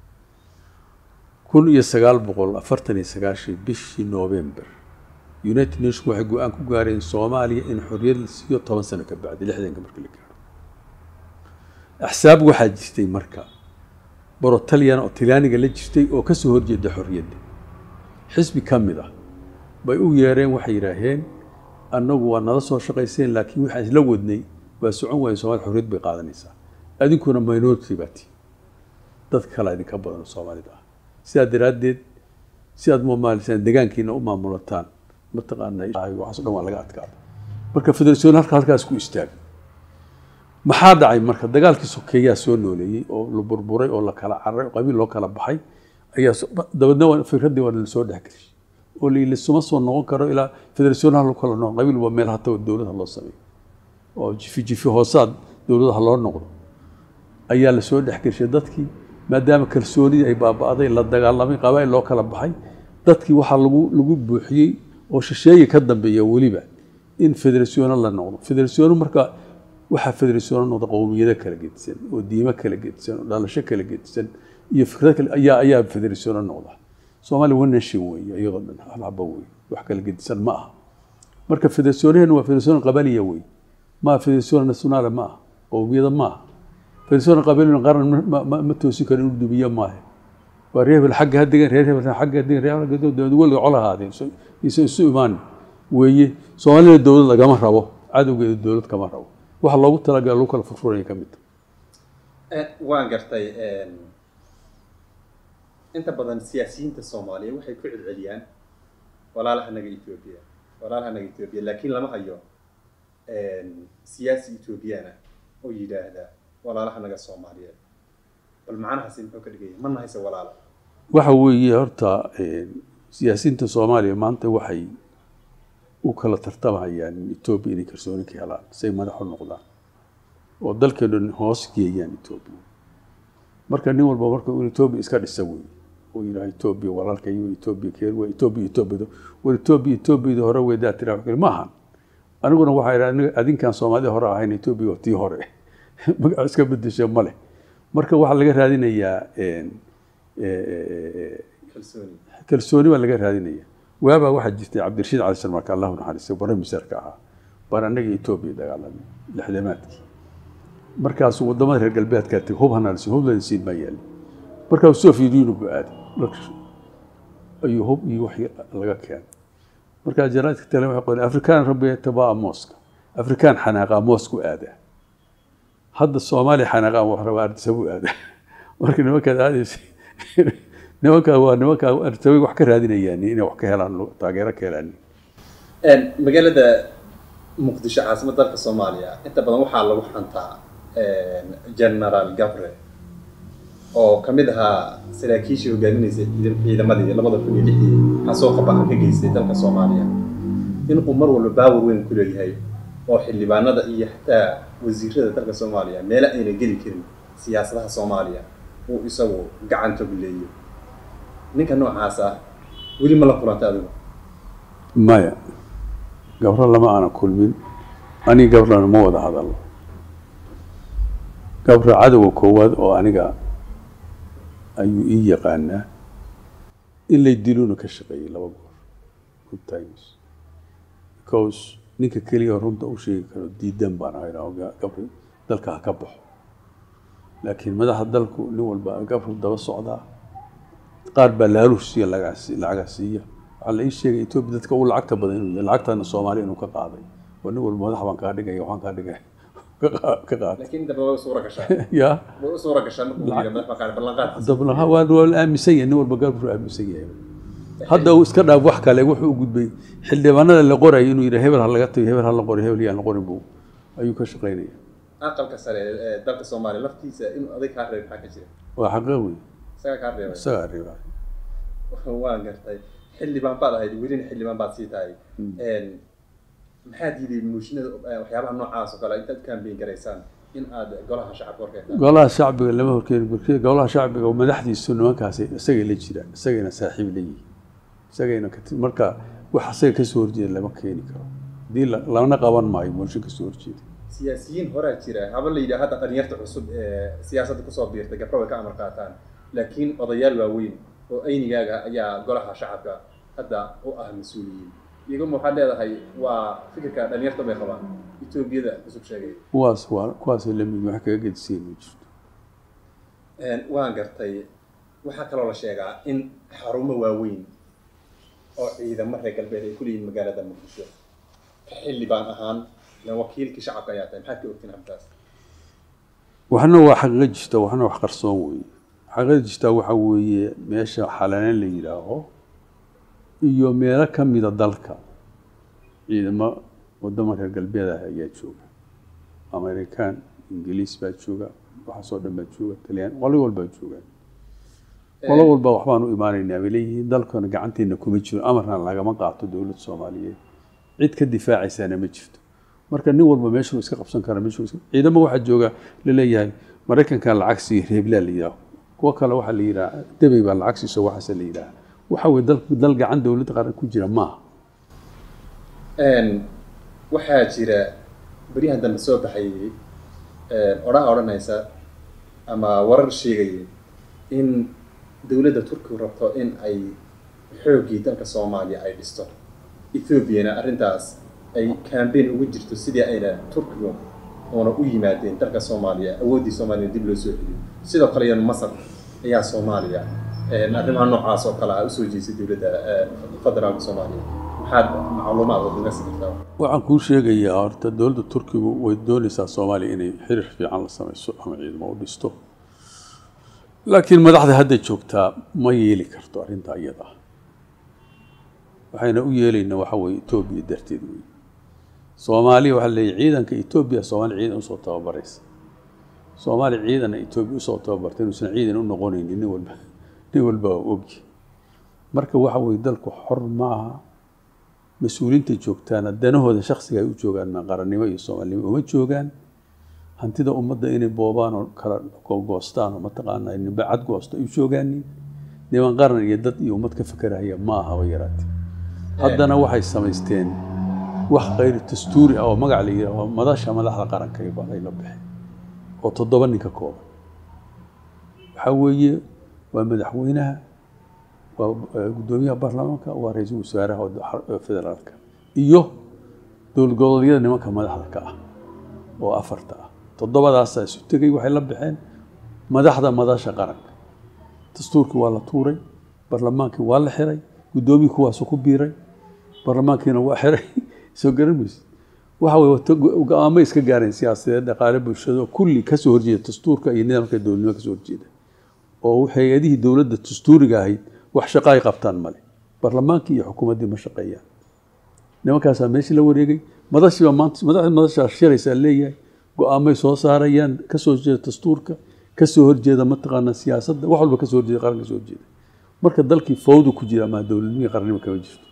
Speaker 4: kun iyo sagaal boqol afartan iyo sagaashii bishii november united nation waxay go-aan ku gaareen soomaaliya in xorriyad la siiyo toban sano ka bacdi lixdanka marka la gaaro axsaab waxaa jirtay marka borotalyan oo talyaaniga la jirtay oo kasoo horjeeda xorriyadda xisbi ka mid ah bay u yeereen waxay yidhaaheen annagu waa nala soo shaqayseen laakiin waxaan isla wadnay waa socon waaye soomaalida xorriyad bay qaadanaysaa adinkuna minority baa tihi dad kale idinka badan oo soomaalida ah sidaa daraaddeed si aad mumaalisaan degaankiina u maamulataan mataqaanaa waxaas o dhan waa laga adkaada marka federation halka halkaas ku istaagay maxaa dhacay marka dagaalkii sokeeyaa soo nooleeyey oo la burburay oo la kala cararay oo qabiil loo kala baxay ayaa dabeedna waa fikraddii waa la soo dhexgelishay oo la lisuma soo noqon karo ilaa federation hal kala noqon qabiil waa meel hata dowladda loo sameeyo oo jifi jifi hoosaad dowladaha loo noqdo ayaa la soo dhexgelishay dadkii maadaama kalsoonidii ay baaba'day la dagaalamay qabaa'il loo kala baxay dadkii waxaa lagu lagu buuxiyey oo shisheeye ka dambeeya weliba in federationa la noqdo federationa marka waxaa federationa noqda qowmiyado kala gedisan oo diimo kala gedisan oo dhalasho kala gedisan iyo fikrado kale ayaa ayaa federationa noqda soomaaliya one nation weeye iyadoo dhan hal haba weeye wax kala gedisan ma aha marka federationa waa federationa qabaliya wey ma federationa nationale ma aha qowmiyada ma aha federationa qabaliya qaran ma toosin karo inuu dumiyo maaha waa reer hebel xagga ha degan reer hebel xagga ha degan reer hebel weliga col ahaadeen isa isu imaan weeye soomaalida dowlad lagama rabo cadowgeeda dowlad kama rabo waxa loogu talagala lagu kala furfuraya ka mid
Speaker 3: waan gartay inta badan siyaasiyiinta soomaaliya waxay ku celceliyaan walaalahanaga etoobiya walaalahanaga etoobiya laakiin lama hayo siyaasi etoobiyana oo yidhaahda walaalahanaga soomaaliyeed bal macnahaasi muxuu ka dhigaya ma nahayse walaala
Speaker 4: waxa weeye horta siyaasiyiinta soomaaliya maanta waxay u kala tartamayaan etoobiya inay kalsooni ka helaan say madax u noqdaan oo dalkeenu hoos geeyaan etoobiya marka nin walba marka uu etoobiya iska dhisa wey uu yidhaha etoobiya walaalka iyo etoobiya keer waa etoobiya etoobiyada war etoobiya etoobiyada hore weedaa tiraa wax kale ma ahan aniguna waxaa idhaha adinkaan soomaalida hore ahayn etoobiya waa tii hore magaca iska bedesha ma leh marka waxaa laga raadinayaa
Speaker 3: kalsooni
Speaker 4: kalsooni baa laga raadinaya waabaa waxaa jirtay cabdirashiid cali sarmarka allahu naxariistay bare misarka ahaa baan annaga etoobiya dagaalamay lixdamaadkii markaasuu wadamada reer galbeedkaa tegay hub hanaalsin hub lansiin maa yaali markaasuu soviet union buu aaday ayuu hub iyo wax laga keenay markaa jaraadka tale waxay qoleen afrikaan rabbi tabaa mooska afrikaan xanaaqaa moosku aadaa hadda soomaaliya xanaaqaan wax rabaa ardisabuu aadaa marka nimankaad aadaysa nimankaa waa nimankaa ardisabay wax ka raadinayaan inay wax ka helaan taageero ka helaan
Speaker 3: magaalada muqdisho caasimad dalka soomaaliya inta badan waxaa lagu xantaa generaal gabre oo ka mid ahaa saraakiishii hogaaminaysay ciidamadii labada kun iyo lixdii xasuuqa bacan ka geystay dalka soomaaliya inuu mar walba baawar weyn ku leeyahay oo xildhibaanada iyo xataa wasiirada dalka soomaaliya meelo ayna geli karin siyaasadaha soomaaliya uu isagu gacanta guleeyo ninka noocaas ah weli ma la kulanta adigu
Speaker 4: maya gabro lama aana kulmin aniga gabrana ma wada hadalno gabro cadowga koowaad oo aniga ayuu ii yaqaanaa in lay diluna ka shaqeeyey laba goor good times because ninka keliya runta u sheegi karo diidan baan ahay gabri dalka ha ka baxo laakiin madaxa dalku nin walba gabru daba socdaa qaar baa laaluush siiya lacaga siiya waxaa la ii sheegay etoobiya dadka u lacagta badan inuu yahay lacagtana soomaaliya inuu ka qaaday oo nin walba madax baan kaa dhigaya waxaan kaa dhigaya ka qaaday
Speaker 3: laakiin inta badan way suura gashaa
Speaker 4: ya
Speaker 3: way u suura gashaa markuu yidhi madax baqaar ballanqaadkiisa
Speaker 4: dabna waa waa la aaminsan yahay nin walba gabru aaminsan yahay hadda uu iska dhaaf wax kale wuxuu u gudbay xildhibaanada la qorayay inuu yidhi hebel ha laga tago hebel ha la qoray hebel yaan la qorin buu ayuu ka shaqaynaya
Speaker 3: aqalka sare ee dalka soomaaliya laftiisa inuu adag kaa reeb maxaa ka jira
Speaker 4: waa xaqe wey
Speaker 3: isagaa kaa reebay
Speaker 4: isagaa reebay
Speaker 3: waan gartay xildhibaan baad ahayd welina xildhibaan baad sii tahay maxaa diiday muushinada waxyaabaha noocaas oo kale intaad kambeyn garaysaan in aad golaha shacabka horkeetaan
Speaker 4: golaha shacbiga lama horkeeni barkida golaha shacbiga oo madaxdiisu nimankaasi isagay la jiraan isagayna saaxiib la yihiin isagayna kati- marka wax isaga kasoo horjeeda lama keeni karo haddii la- lana qaban maayo mooshin kasoo horjeeda
Speaker 3: siyaasiyiin horaa jira haba la yidhaha hadda dhalinyarta cusub ee siyaasadda kusoo biirtay gabro way ka amar qaataan laakiin odayaal waaweyn oo aynigaaga ayaa golaha shacabka hadda u ah mas-uuliyiin iyaguma waxaad leedahay waa fikirka dhalinyarta bay qabaan etoobiyada cusub sheegay
Speaker 4: kuwaas waa kuwaasay lamid wax kaga gedisay ma jirto
Speaker 3: waan gartay waxaa kaloo la sheegaa in xarumo waaweyn oo ciidamo reer galbeed ay ku leeyihin magaalada muqdisho ka xilli baan ahaan ilan wakiilkii shacabka ayaa tahay maxaad ka ogtiin arrintaas
Speaker 4: waxna waa xaqiiqo jirta waxna wax qarsoon weeye xaqiiqada jirta waxa weeye meesha xalaleen la yidhaaho iyo meelo ka mida dalka ciidamo wadamo reer galbeed ah ayaa jooga amerikaan ingiliis baa jooga waxaasoo dhan baa jooga talyaan qolo walbaa joogaan qolo walba waxbaan u imaanaynaa bay leeyihiin dalkana gacanteena kuma jiro amarna lagama qaato dowladda soomaaliyeed cid ka difaacaysaana ma jirto marka nin walba meeshuu iska qabsan kara meeshuu iska ciidamo waxaa jooga laleeyahay maraykankan lacag siiyo reeblaa la yidhaaho kuwo kale waxaa la yidhaha debey baa lacag siiso waxaase la yidhaha waxa weye dal dal gacan dowladda qaran ku jira maaha
Speaker 3: waxaa jira beryahan dambe soo baxayay odhaha odhanaysa ama warar sheegayay in dowladda turkigu rabto in ay xooggii dalka soomaaliya ay dhisto ethoobiana arrintaas ay cambain ugu jirto sidii ayna turkigu oona u yimaadeen dalka soomaaliya awooddii soomaaliya dib loo soo celiyo sidoo kale iyana masar ayaa soomaaliya arrimaha noocaas oo kale ah usoo jeesay dowladda federaalka soomaaliya maxaad macluumaad oo naga sii kartaa
Speaker 4: waxaan kuu sheegayaa horta dowladda turkigu way doonaysaa soomaaliya inay xiriir fiican la samayso ama ciidamo u dhisto laakiin madaxda hadda joogtaa ma yeeli karto arrintaa iyada waxayna u yeelaynaa waxa weeye etoobiya darteed wey soomaaliya waxaa leeyahy ciidanka etoobiya soomaaliya ciidan usoo tababaraysa soomaaliya ciidana etoobiya usoo tababarta inuusan ciidan u noqonaynin nin walba nin walba waa ogyi marka waxa weeye dalku xor maaha mas-uuliyiinta joogtaana danahooda shaksiga ay u joogaan ma qarannimo iyo soomaalinimo uma joogaan hantida ummadda inay boobaan oo kala goostaan oo mataqaanaa nimbe cad goosto ay u joogaanin niman qaran iyo dad iyo ummad ka fekerahaya ma ahaba yaraatee haddana waxay samaysteen wax khayr dastuuri ah oo magac la yidhaaho madasha madaxda qaranka ay la baxeen oo toddoba nin ka kooban waxaa weeye waa madaxweynaha waa guddoomiyaha baarlamaanka waa ra-iisul wasaaraha federaalka iyo dowlad goboleedyada nimanka madaxda ka ah oo afarta ah toddobadaasaa isu tegay waxay la baxeen madaxda madasha qaranka dastuurkii waa la tuuray barlamaankii waa la xiray guddoomiyii kuwaasu ku biiray barlamaankiina waa xiray soo garan mayse waxa weye go-aamo iska gaareen siyaasadeed dhaqaale bulshado kulli kasoo horjeeda dastuurka iyo nidaamka dowladnimo kasoo horjeeda oo hay-adihii dowladda dastuuriga ahayd wax shaqo ay qabtaan male barlamaankii iyo xukuumaddii ma shaqeeyaan nimankaasaa meeshii la wareegay madashiiba maanta madaxda madashaa shiraysaa leeyahay go-aamay soo saarayaan kasoo horjeeda dastuurka kasoo horjeeda mataqaanaa siyaasadda wax walba kasoo horjeeda qaran kasoo horjeeda marka dalkii fawdu ku jira ama dowladnimii qarannimo kama jirto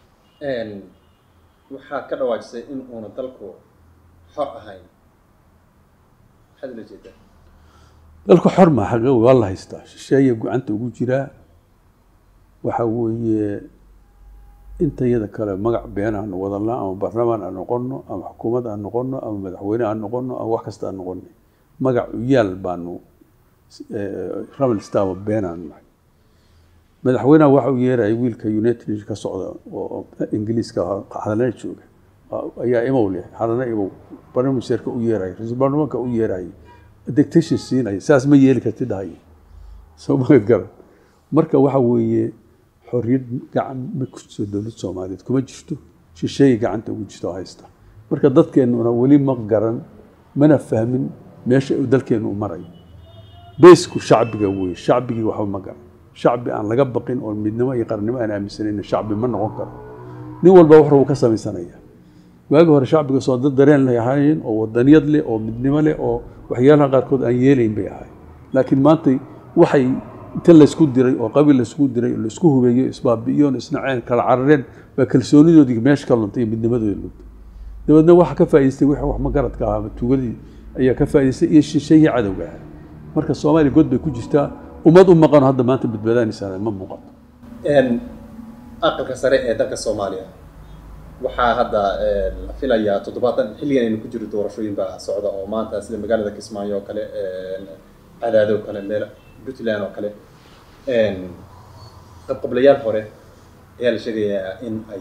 Speaker 3: waxaad ka dhawaajisay in uuna dalku xor ahayn maxaad ula jeedaa
Speaker 4: dalku xor ma xaqiiq waa la haystaa shisheeya gacanta ugu jiraa waxa weeye inta iyada kale magac been aan wadalna ama barlamaan aan noqono ama xukuumad aan noqono ama madaxweyne aan noqono ama wax kasta aan noqono magac uyaal baanu ramal staba been aan nahay madaxweynaha waxa uu yeerayay wiilka united ka socda oo ingiliiska xadalana jooga ayaa imow leh xadalana imow barnaamijseerka u yeeraya ra-iisul baarlamaanka u yeerayay dictation siinaya saas ma yeeli karti dhahay soo magad garan marka waxa weeye xorriyad gacan ma ku jirto dowlad soomaaliyeed kuma jirto shisheeya gacanta ugu jirto haysta marka dadkeennuna weli ma garan mana fahmin meesha uu dalkeennu u marayo beysku shacbiga weeye shacbigii waxba ma garan shacbi aan laga baqin oo midnimo iyo qarannimo aan aaminsanayna shacbi ma noqon karo nin walba wax uu ka samaysanaya waagi hore shacbiga soo dad dareen lay ahaayeen oo wadaniyad leh oo midnimo leh oo waxyaalaha qaarkood aan yeelayn bay ahaayeen laakiin maanta waxay inta laysku diray oo qabiil laysku diray oo laysku hubeeyo isbaabi'iyoon isnaceen kala carareen baa kalsoonidoodii meesha ka luntay iyo midnimadoodi luntay dabeedna waxa ka faa'idaystay wixii wax magaradka ahaa tuugadii ayaa ka faa'idaystay iyo shisheeyii cadowga ahaa marka soomaaliya god bay ku jirtaa ummad u maqano hadda maanta badbaadaanaysaa ma muuqato
Speaker 3: aqalka sare ee dalka soomaaliya waxaa hadda la filayaa toddobaatan xilligan aynu ku jiro doorashooyin baa socda oo maanta sida magaalada kismaayo oo kale cadaado oo kale meel puntland oo kale qabqablayaal hore ayaa la sheegayaa in ay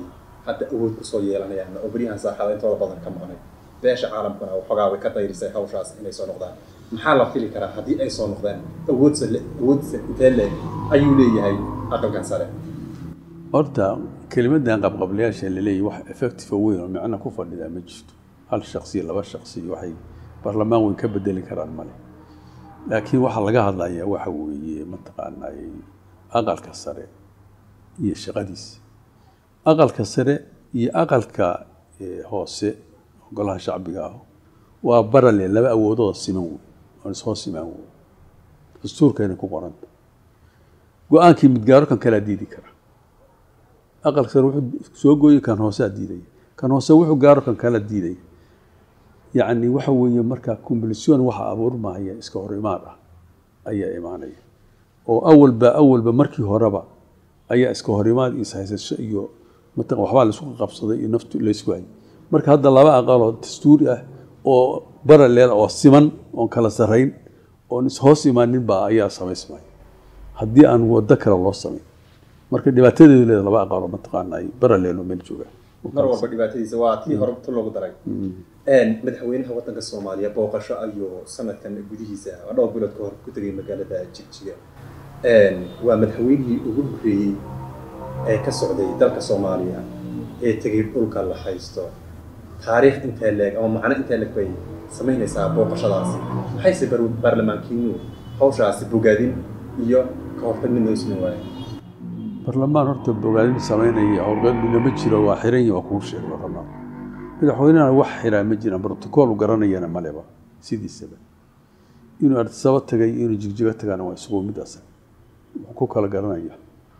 Speaker 3: hadda awood kusoo yeelanayaan oo beryahan saaxada intooda badan ka maqnay beesha caalamkuna waxoogaa way ka dayrisay hawshaas inay soo noqdaan maxaa la fili karaa haddii ay soo noqdaan awoodsa awoodsa intee leeg ayuu leeyahay aqalkan sare
Speaker 4: horta kelimadan qabqablayaasha laleeyahy wax effective oo weyn oo micno ku fadhidaa ma jirto hal shaksi laba shaksi waxay baarlamaan weyn ka bedeli karaan male laakiin waxaa laga hadlayaa waxa weeye mataqaanaa aqalka sare iyo shaqadiisa aqalka sare iyo aqalka hoose golaha shacbiga ah waa barale laba awoodooda siman wey oon ishoo simaan wey dastuurkayna ku qoranta go-aankii midgaaro kan kalaa diidi kara aqalka sare wuxuu soo gooyey kan hooseaa diidaya kan hoose wuxuu gaaro kan kala diidaya yacni waxa weeye markaa combulsion waxa abuurmaya iska hor imaan ah ayaa imaanaya oo awalba awalba markii horeba ayaa iska hor imaad iyo ishaysasho iyo mataqan waxbaa laisku qabsaday iyo naftu laysku hayay marka hadda laba aqaloo dastuuri ah oo baraleel oo siman oon kala sarrayn oon ishoos imaanin baa ayaa samaysmaya haddii aan waddo kale loo samayn marka dhibaatadeedu leeda laba aqaloo mataqaana ay baraleelo meel joogaan
Speaker 3: mar walba dhibaatadiisa waa tii hore tu loogu daray madaxweynaha waddanka soomaaliya booqasho ayuu sanadkan gudihiisa dhowr bilood ka hor ku tegay magaalada jigjiga waa madaxweynihii ugu horreeyey ee ka socday dalka soomaaliya ee tegay dhulka la haysto taariikh intee leeg ama macno intee leeg bay samaynaysaa booqashadaasi maxayse baarlamaankiinu hawshaasi bogaadin iyo ka hortag midna isna waaya
Speaker 4: barlamaan horta bogaadin samaynaya howlgalina ma jiro waa xiran waa kuu sheegay barlamaan madaxweynehana wax xiraa ma jiraan brotocool garanayana maleba sidiisaba inuu artisabo tagay inuu jigjigo tagaana waa isugu mid asan wuxuu ku kala garanaya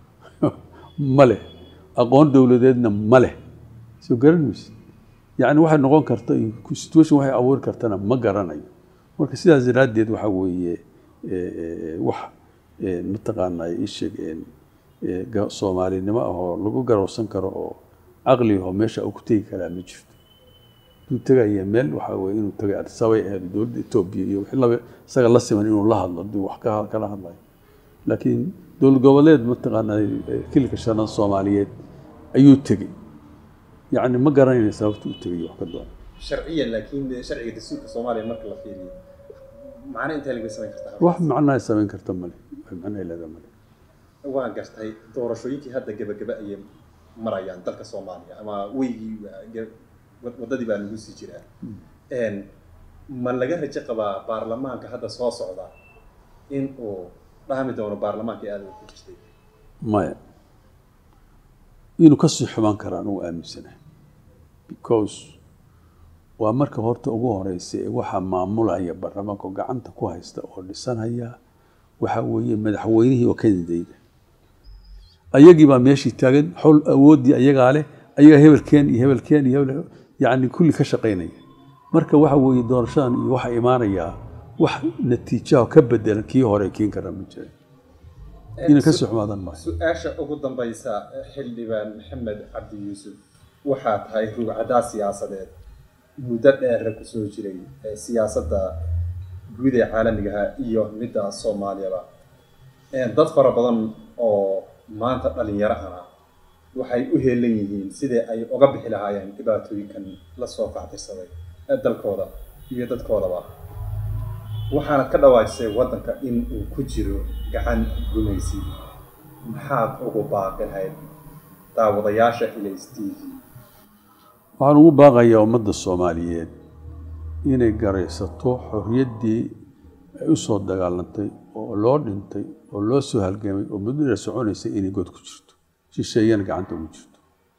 Speaker 4: ma leh aqoon dowladeedna ma leh soo garan mayse yacni waxay noqon karta situation waxay abuuri kartana ma garanayo marka sidaas daraaddeed waxa weeye wax mataqaanaa ii sheeg soomaalinimo ah oo lagu garowsan karo oo caqli ahoo meesha uu ku tegi karaa ma jirto inuu tegaya meel waxa weye inuu tagay adisabay ahayd dowladda etoobiya iyo wixii laba isaga la siman inuu la hadlo haddii wax ka kala hadlayo laakiin dowlad goboleed mataqaanaa kilka shanaad soomaaliyeed ayuu tegey yacni ma garanayna sababta u tegay wax ka doona
Speaker 3: sharciyan laakiin sharciga dastuurka soomaaliya marka la fiiriyo macno intee laga samayn kartaa
Speaker 4: wax macnaha samayn karta male wax macnaha leedaa male
Speaker 3: waan gartay doorashooyinkii hadda gebagaba ayay marayaan dalka soomaaliya ama weygii waddadii baa lagu sii jiraa ma laga rajo qabaa baarlamaanka hadda soo socda in uu dhahmi doono baarlamaankii aada ku jirtay
Speaker 4: maya inuu kasii xumaan karaan uu aaminsanahay because waa marka horta ugu horeysa ee waxaa maamulaya baarlamaanka oo gacanta ku haysta oo dhisanaya waxa weeye madaxweynihii oo kanadayda ayagii baa meeshii taagan xol awooddii ayagaa leh ayagaa hebelkeen iyo hebelkeen iyo hebel yacni kulli ka shaqaynaya marka waxa weeye doorashadan iyo waxa imaanayaa wax natiijaha ka bedelan kii hore kiin kara ma jiray inay kasii xumaadan maayo
Speaker 3: su-aasha ugu dambaysa xildhibaan maxamed cabdi yuusuf waxaa tahay rugcadaa siyaasadeed muddo dheera kusoo jiray siyaasadda guud ee caalamigaha iyo midda soomaaliyaba dad fara badan oo maanta dhalinyaro ana waxay u heelan yihiin sidii ay uga bixi lahaayeen dhibaatooyinkan lasoo kactirsaday dalkooda iyo dadkoodaba waxaanad ka dhawaajisay waddanka in uu ku jiro gacan gumaysi maxaad ugu baaqi lahayd daawadayaasha ilays t v
Speaker 4: waxaan ugu baaqayaa ummadda soomaaliyeed inay garaysato xorriyaddii ay u soo dagaalantay oo loo dhintay oo loo soo halgamay oo muddo dheer soconaysay inay god ku jirto shisheeyana gacanta ugu jirto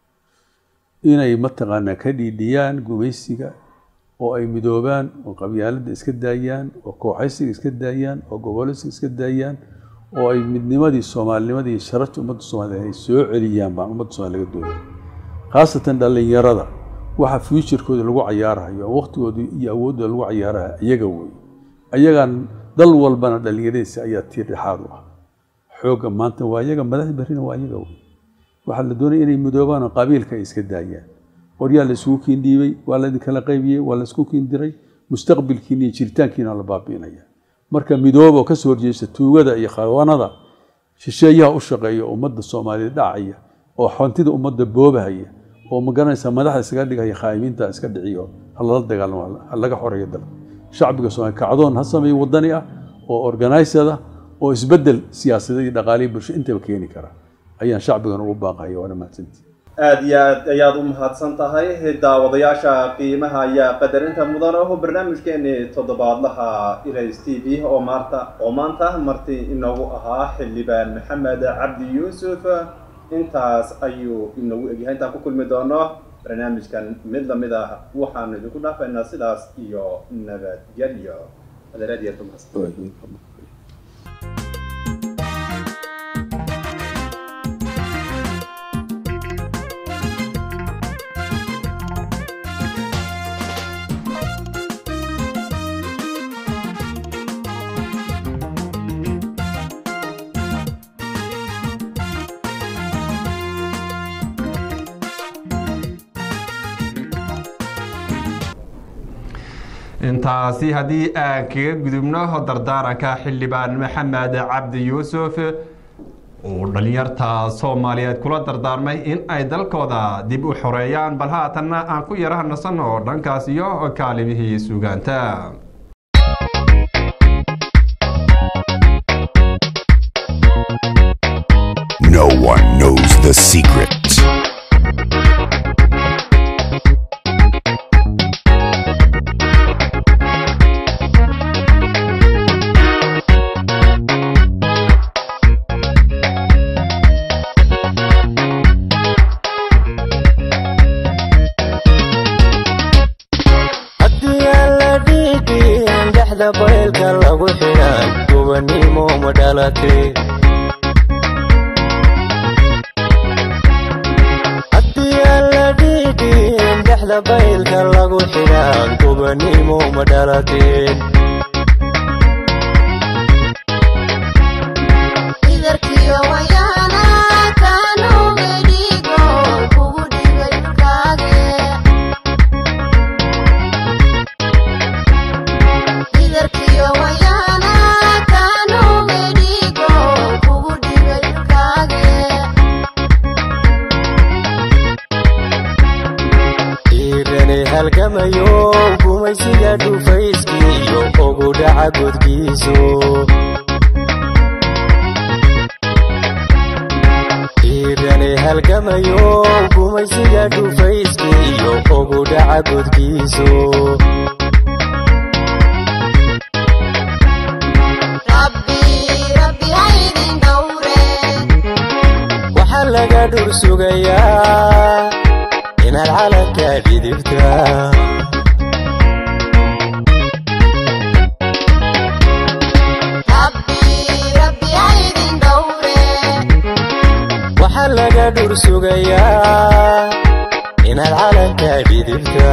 Speaker 4: inay mataqaanaa ka dhiidhiyaan gumaysiga oo ay midoobaan oo qabyaaladda iska daayaan oo kooxaysiga iska daayaan oo goboleysiga iska daayaan oo ay midnimadii soomaalinimadii sharafta ummadda soomaliyeed ay soo celiyaan baan ummadda soomaliya laga doonaya khaasatan dhallinyarada waxa fuuturkooda lagu cayaarahayo oo waqtigooda iyo awooddooda lagu cayaarahayo iyaga wey ayagaan dal walbana dhallinyaradiisa ayaa tiir dhexaad u ah xoogga maanta waa iyaga madaxda berrina waa iyaga wey waxaa la doonaya inay midoobaan oo qabiilka ay iska daayaan qoryaa la isugu kiin dhiibay waa la idinkala qaybiyey waa la isku kiin diray mustaqbilkiina iyo jiritaankiina la baabi'inaya marka midooba oo kasoo horjeesta tuugada iyo khawanada shisheeyaha u shaqeeya ummadda soomaaliyeed dhacaya oo xontida ummadda boobahaya oo ma garanaysaa madaxda iskaga dhigaya khaa'imiinta iska dhiciyo ha lala dagaalamo ha laga xoreeyo dalka shacbiga soomaaliya kacdoon ha sameeyo wadani ah oo organized ah oo isbeddel siyaasadeed iyo dhaqaalihi bulsho intaba keeni kara ayaan shacbigan ugu baaqaya waana mahadsantii
Speaker 3: aada iyo aad ayaad u mahadsan tahay daawadayaasha qiimaha ayaa qadarinta mudan oo barnaamijkeeni toddobaadlaha ilays t v oo maanta oo maanta marti inoogu ahaa xildhibaan maxamed cabdi yuusuf intaas ayuu inoogu egyahay intaan ku kulmi doono barnaamijkan mid lamid ah waxaanu idinku dhaafaynaa sidaas iyo nabadgelyo adeeraad iyo mahadsan
Speaker 1: intaasi haddii aan kaga gudubno dardaaranka xildhibaan maxamed cabdi yuusuf uu dhalinyarta soomaaliyeed kula dardaarmay in ay dalkooda dib u xoreeyaan bal haatanna aan ku yara nasanno dhankaas iyo kaalimihii sugaanta
Speaker 5: No one knows the secret.
Speaker 6: haddii aan la dhiigin dhexda baylka lagu xidhan gubannimo ma dhalatay haddii aan la dhiigin dhexda baylka lagu xidhan gubannimo ma dhalateen
Speaker 7: idarkiyo wayaana kanuga dhigo kugu dhigay dhulkaage idarkiyo wayaana kanuga dhigo kugu dhigay dhulkaage
Speaker 6: dhiirani halgamayo gumaysiga dhufayskiiyo ugu dhaca godkiisu dhiirani halgamayo gumaysiga dhufayskiiyo ugu dhaca godkiisu
Speaker 7: rabbi rabbi haydin dhowre
Speaker 6: waxaa laga dhur sugayaa inaad calanka dhidibta
Speaker 7: rabbi rabbi haydin dhowre
Speaker 6: waxaa laga dhur sugayaa inaad calanka dhidibta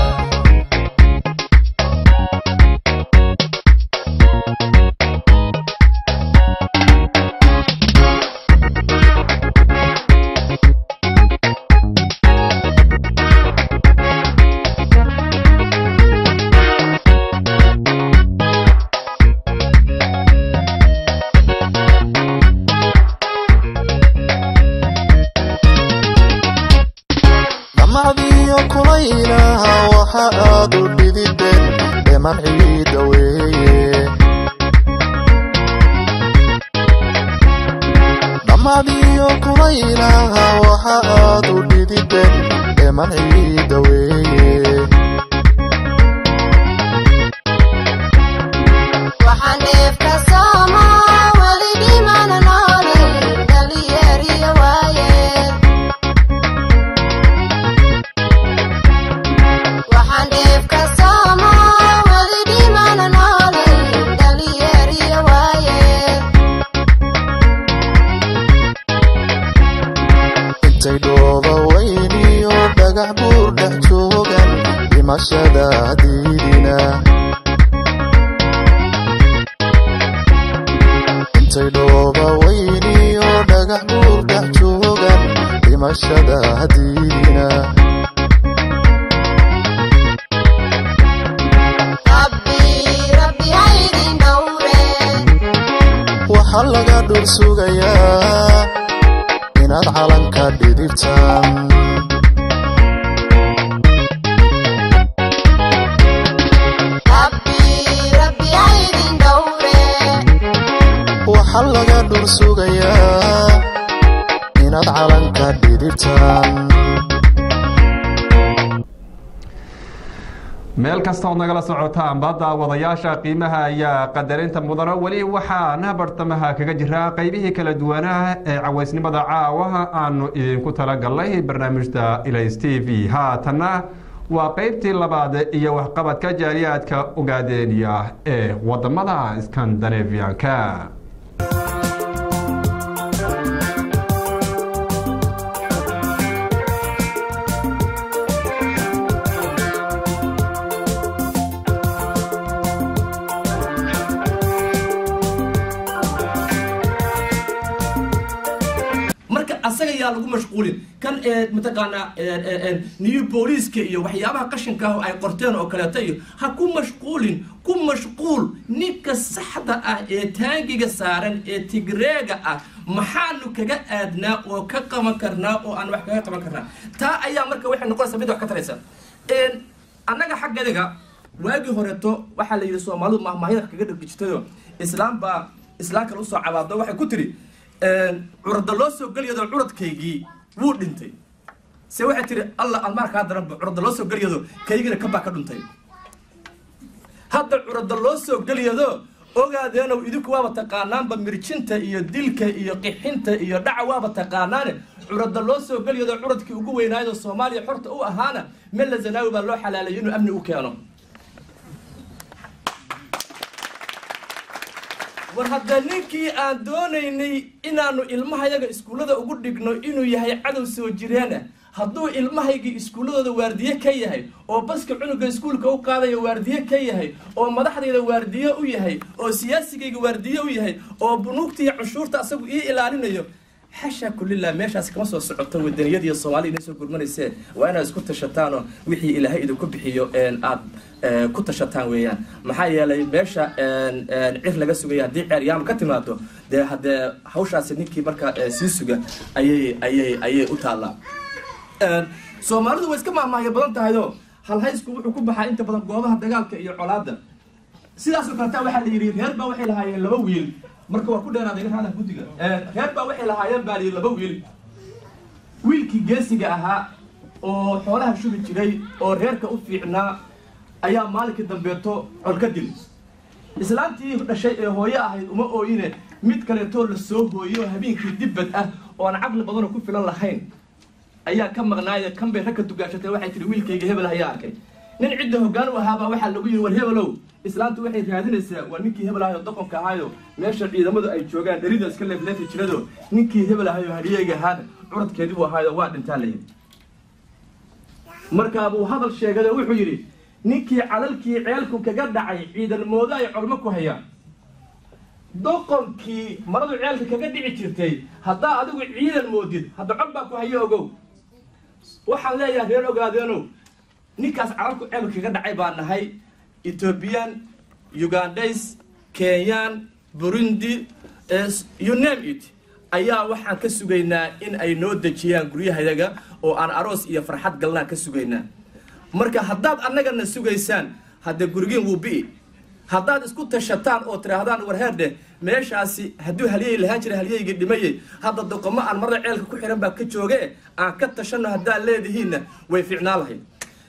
Speaker 8: dhamacdiyo kulaylaha waxa aad u dhidibeen dheman ciida weeye dhamacdiyo kulaylaha waxa aad u dhidibeen dheman ciida weeye
Speaker 7: waxaan dheefka sooma weli dhimana noole dhalinyariyo waayeen waxaan dheefka sooma weli dhimana noole dhalinyariyo waayeen
Speaker 8: intay dhooba weyniyo dhagax buur dhex joogan dhimashada diidina intay dhooba weyniyo dhagax buur dhex joogan dhimashada diidina
Speaker 7: rabbi rabbi haydin dhowre
Speaker 8: waxaa laga dhur sugayaa inaad calanka dhidibtaan sugayaa inaad calanka dhidibtaan
Speaker 1: meel kasta ood nagala socotaan ba daawadayaasha qiimaha ayaa qadarinta mudano weli waxaan bartamaha kaga jiraa qeybihii kala duwanaa ee cawaysnimada caawa aanu idinku talagalnay barnaamijda ilays t v haatanna waa qeybtii labaad iyo waxqabadka jaaliyaadka ogaadeeniya ee wadamada skandinavianka
Speaker 9: marka asaga yaa lagu mashquulin kan ee mataqaanaa new booliiska iyo waxyaabaha qashinka ah oo ay qorteen oo kaleeto iyo ha ku mashquulin ku mashquul ninka saxda ah ee taangiga saaran ee tigreega ah maxaanu kaga aadnaa oo ka qaban karnaa oo aan wax kaga qaban karnaa taa ayaa marka waxay noqonaysaa mid wax ka taraysa annaga xaggadiga waagii horeeto waxaa la yidhi soomaalidu mahmaahida wax kaga dhargijitayo islaam baa islaam kale usoo cabaado waxay ku tiri curada loo soo gelyado curadkaygii wuu dhintay se waxay tihi alla almaarkaa daranba curada loo soo gelyado kaygina kabaa ka dhuntay hadda curada loo soo gelyado ogaadeenow idinku waaba taqaanaanba mirjinta iyo dilka iyo qixinta iyo dhaca waaba taqaanaane curada loo soo gelyado curadkii ugu weynaaydo soomaaliya xorta u ahaana mella zanaawi baa loo xalaalayay inuu amni u keeno war hadda ninkii aan doonaynay inaanu ilmahayaga iskuullada ugu dhigno inuu yahay cadow soo jireena hadduu ilmahaygii iskuulladooda waardiye ka yahay oo baska cunuga iskuulka u qaadaya waardiye ka yahay oo madaxdayda waardiye u yahay oo siyaasigayga waardiye u yahay oo bunuugta iyo cunshuurta asagu ii ilaalinayo xasha kulillah meeshaas kama soo socoto wadaniyadiiyo soomaalida inay soo gurmanaysee waa inaad isku tashataanoo wixii ilaahay idinku bixiyo aad ku tashataan weeyaan maxaa yeelay meesha cir laga sugaya haddii ceeryaam ka timaado dee haddee hawshaasi ninkii markaa sii suga ayay ayay ayay u taallaa soomaalidu way iska mahmaahya badan tahayoo halhaysku wuxuu ku baxaa inta badan goobaha dagaalka iyo colaadda sidaasoo kaleta waxaa la yidhi reer baa waxay lahaayeen laba wiil marka waa ku dheeraaday raada guddiga reer baa waxay lahaayeen baa layidhi laba wiil wiilkii geesiga ahaa oo xoolaha shubi jiray oo reerka u fiicnaa ayaa maalinkii dambeeto col ka dil islaantii dhashay ee hooyo ahayd uma ooyine mid kaleetoo la soo hooyo habeenkii dibbad ah oo aan caqli badanoo ku filan lahayn ayaa ka maqnaaya kan bay ragka dugaashatay waxay tihi wiilkayga hebel ayaa arkay nin cidda hoggaan u ahaabaa waxaa lagu yidhi war hebelow islaantu waxay raadinaysaa waa ninkii hebel ahayo doqonka ahaayo meesha ciidamadu ay joogaan dherida iska leefleefi jirado ninkii hebel ahayo hadhiyeyga ahaana curadkeedii buu ahaayo waa dhintaa layidhi markaabuu hadal sheegayoo wuxuu yidhi ninkii calalkii ceelku kaga dhacay ciidan moodo ay colmo ku hayaan doqonkii maradu ceelka kaga dhici jirtay haddaa adigu ciidan moodid hadda cod baa ku hayo ogow waxaan leeyahay reer ogaadeenow ninkaas calalku ceelka kaga dhacay baa nahay ethoobiyan ugandays kenyan burundi you name it ayaa waxaan ka sugaynaa in ay noo dejiyaan guryahayaga oo aan aroos iyo farxad galnaan ka sugaynaa marka haddaad annagana sugaysaan hadde gurigiin wuu bi'i haddaad isku tashataan oo tidhaahdaan warheerdhe meeshaasi hadduu halyey lahaan jira halyeygii dhimayey hadda doqomo aan marada ceelka ku xihan baa ka jooge aan ka tashanno haddaad leedihiinna way fiicnaan lahayd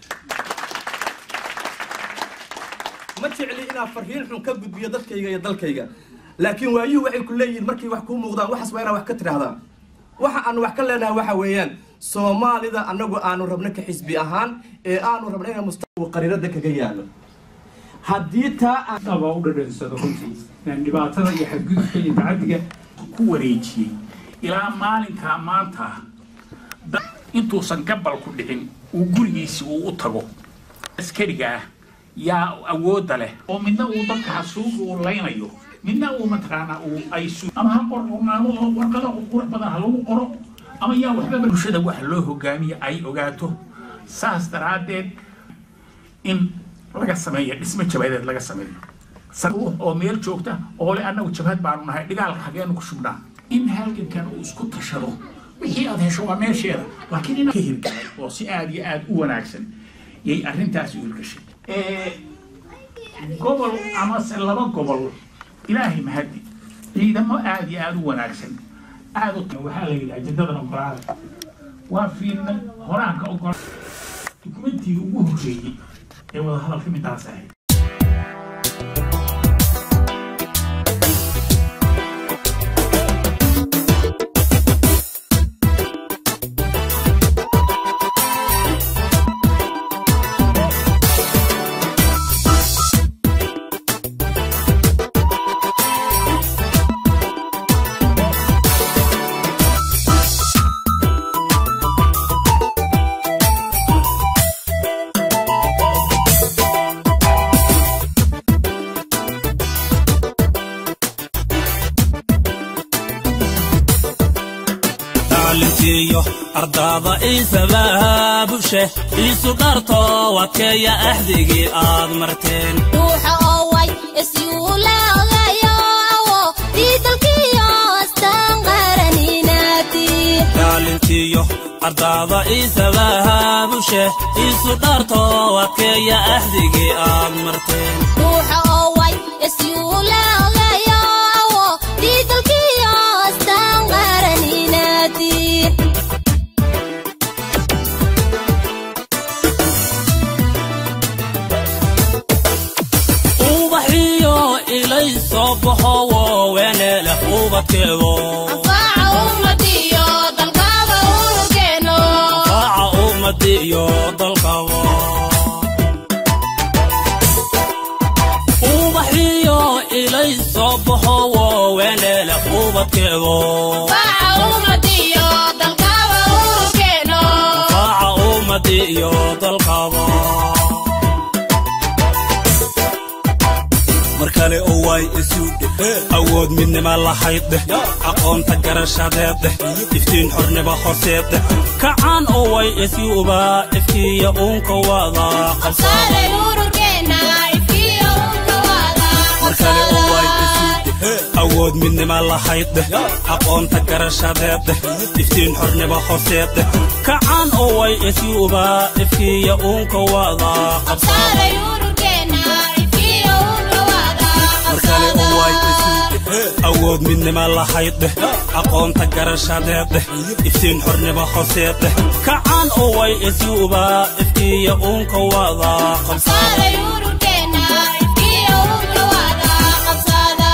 Speaker 9: ma jecli inaan farriin xun ka gudbiyo dadkayga iyo dalkayga laakiin waayuhu waxay ku leeyihiin markay wax kuu muuqdaan waxaas waa inaan wax ka tidhahdaan waxa aanu wax ka leenahay waxa weeyaan soomaalida annagu aanu rabno ka xisbi ahaan ee aanu rabno inaan mustaqbal qariirada kaga yaalo haddii taa aan
Speaker 10: aba u dhadhansado runtii dhibaatada iyo xadgudubka iyo tacadiga ku wareejiyey ilaa maalinkaa maanta intuusan gabalku dhicin uu gurigiisi uu u tago askariga ah yaa awoodda leh oo midna uu dadka xasuuga uu laynayo midna uu mataqaanaa uu ay su ama ha qornaado oo warqada qurux badan ha lagu qoro ama yaa waxbaba bulshada waxa loo hogaamiya ay ogaato saas daraaddeed in laga sameeyo dhismo jabadeed laga sameeyo oo meel joogta oo le annagu jabhad baanu nahay dhigaalka hageenu ku shubnaa in halgankan uu isku tashado wixii aad hesho waa meesheeda laakiin in ka hirgalay oo si aada iyo aada u wanaagsan yay arrintaasi u hirgashay gobol amase laba gobol ilaahay mahadi ciidamo aada iyo aada u wanaagsan aada u waxaa la yidhi ajendadan ogolaada waa fiirnay horaan ka ogola dukumentiga ugu horreeyey ee wadahadalka midaas ahayd
Speaker 11: maalintiiyo ardaada iisabaabushe iisu dharto wadkeeya axdigii aad marteen
Speaker 7: ruuxa oo way isyuulaagayo awo diidalkiyo astaan qaraninaati
Speaker 11: maalintiiyo ardaada iisabaabushe iisu dharto wadkeeya axdigii aad marteen
Speaker 7: ruuxa oo way isyuulaagayo awo diidalkiyo astaan qaraninaati
Speaker 11: ubaxiyo ilay soo baxo wooweneele ubadkeedo
Speaker 7: anfaaca ummadiyo dalkaaba unugeeno
Speaker 11: faaca ummadiyo dalkaba ubaxiyo ilay soo baxo wooweneele ubadkeedo
Speaker 7: anfaaca ummadiyo dalkaaba unugeeno
Speaker 11: faaca ummadiyo dalkaba mar kale oo way isu dheh awood midnima lahayd dheh aqoonta garashadeed dheh iftiin xornimo horseed dheh kacaan oo way isyuuba ifkiiya uunka wada
Speaker 7: qabsaaday ururkeena ifkiyo unkawaada
Speaker 11: mar kale oo way isu dheh awood midnima lahayd dheh aqoonta garashadeed dheh iftiin xornimo horseed dheh kacaan oo way isyuuba ifkiiya uunka wada
Speaker 7: qabsaaday ururkeena ifkiyo unkawaada
Speaker 11: mar kale oo way isu dheh awood midnima lahayd dheh aqoonta garashadeed dheh iftiin xornimo horseed dheh kacaan oo way isyuuba ifkiiya uunka wada
Speaker 7: qabsaaday ururkeena ifkiyo unkawaada qabsaada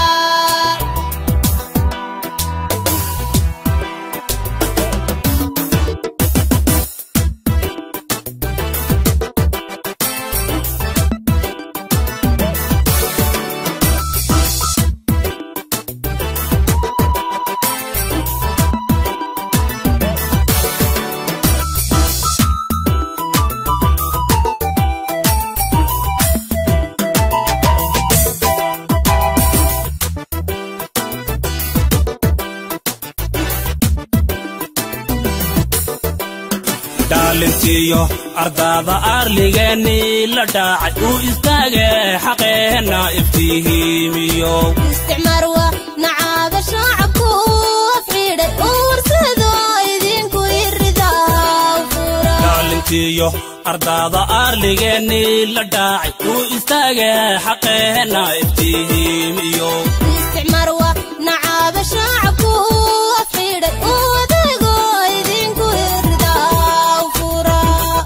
Speaker 11: dhaalintiyo ardaada arligeenii la dhaacay uu istaage xaqeenna iftihiimiyo
Speaker 7: isticmaar waa nacaaba shacabku afxidhay uu warsado idinku iridaa fura
Speaker 11: dhaalintiyo ardaada arligeenii la dhaacay uu istaage xaqeenna iftihiimiyo
Speaker 7: isticmaar waa nacaaba shacabku afxidhay uu adago idinku iridaa fura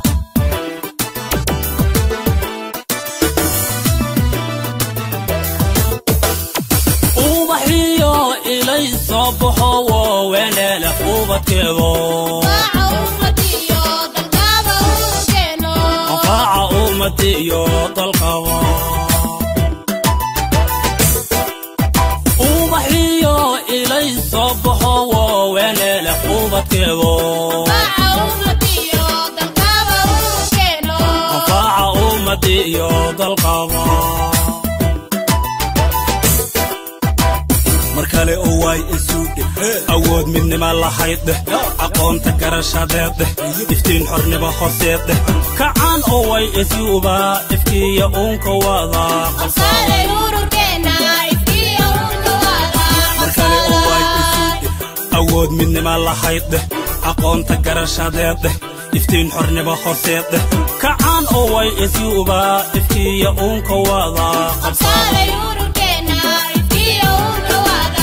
Speaker 11: ubaxiyo ilay soo baxo wooweneele ubadkeedo
Speaker 7: faaca ummadiyo dalkaaba unugeeno
Speaker 11: faaca ummadiyo dalkaba ubaxiyo ilay soo baxo wooweneele ubadkeedo
Speaker 7: faaca ummadiyo dalkaaba unugeeno
Speaker 11: faaca ummadiyo dalkaba mar kale oo way isu dheh awood midnima lahayd dheh aqoonta garashadeed dheh iftiin xornimo horseed dheh kacaan oo way isyuuba ifkiiya uunka wada
Speaker 7: qabsaaday ururkeena ifkiyo unkawaada
Speaker 11: mar kale oo way isu dheh awood midnima lahayd dheh aqoonta garashadeed dheh iftiin xornimo horseed dheh kacaan oo way isyuuba ifkiiya uunka wada
Speaker 7: qabsaaday ururkeena ifkiyo unkawaada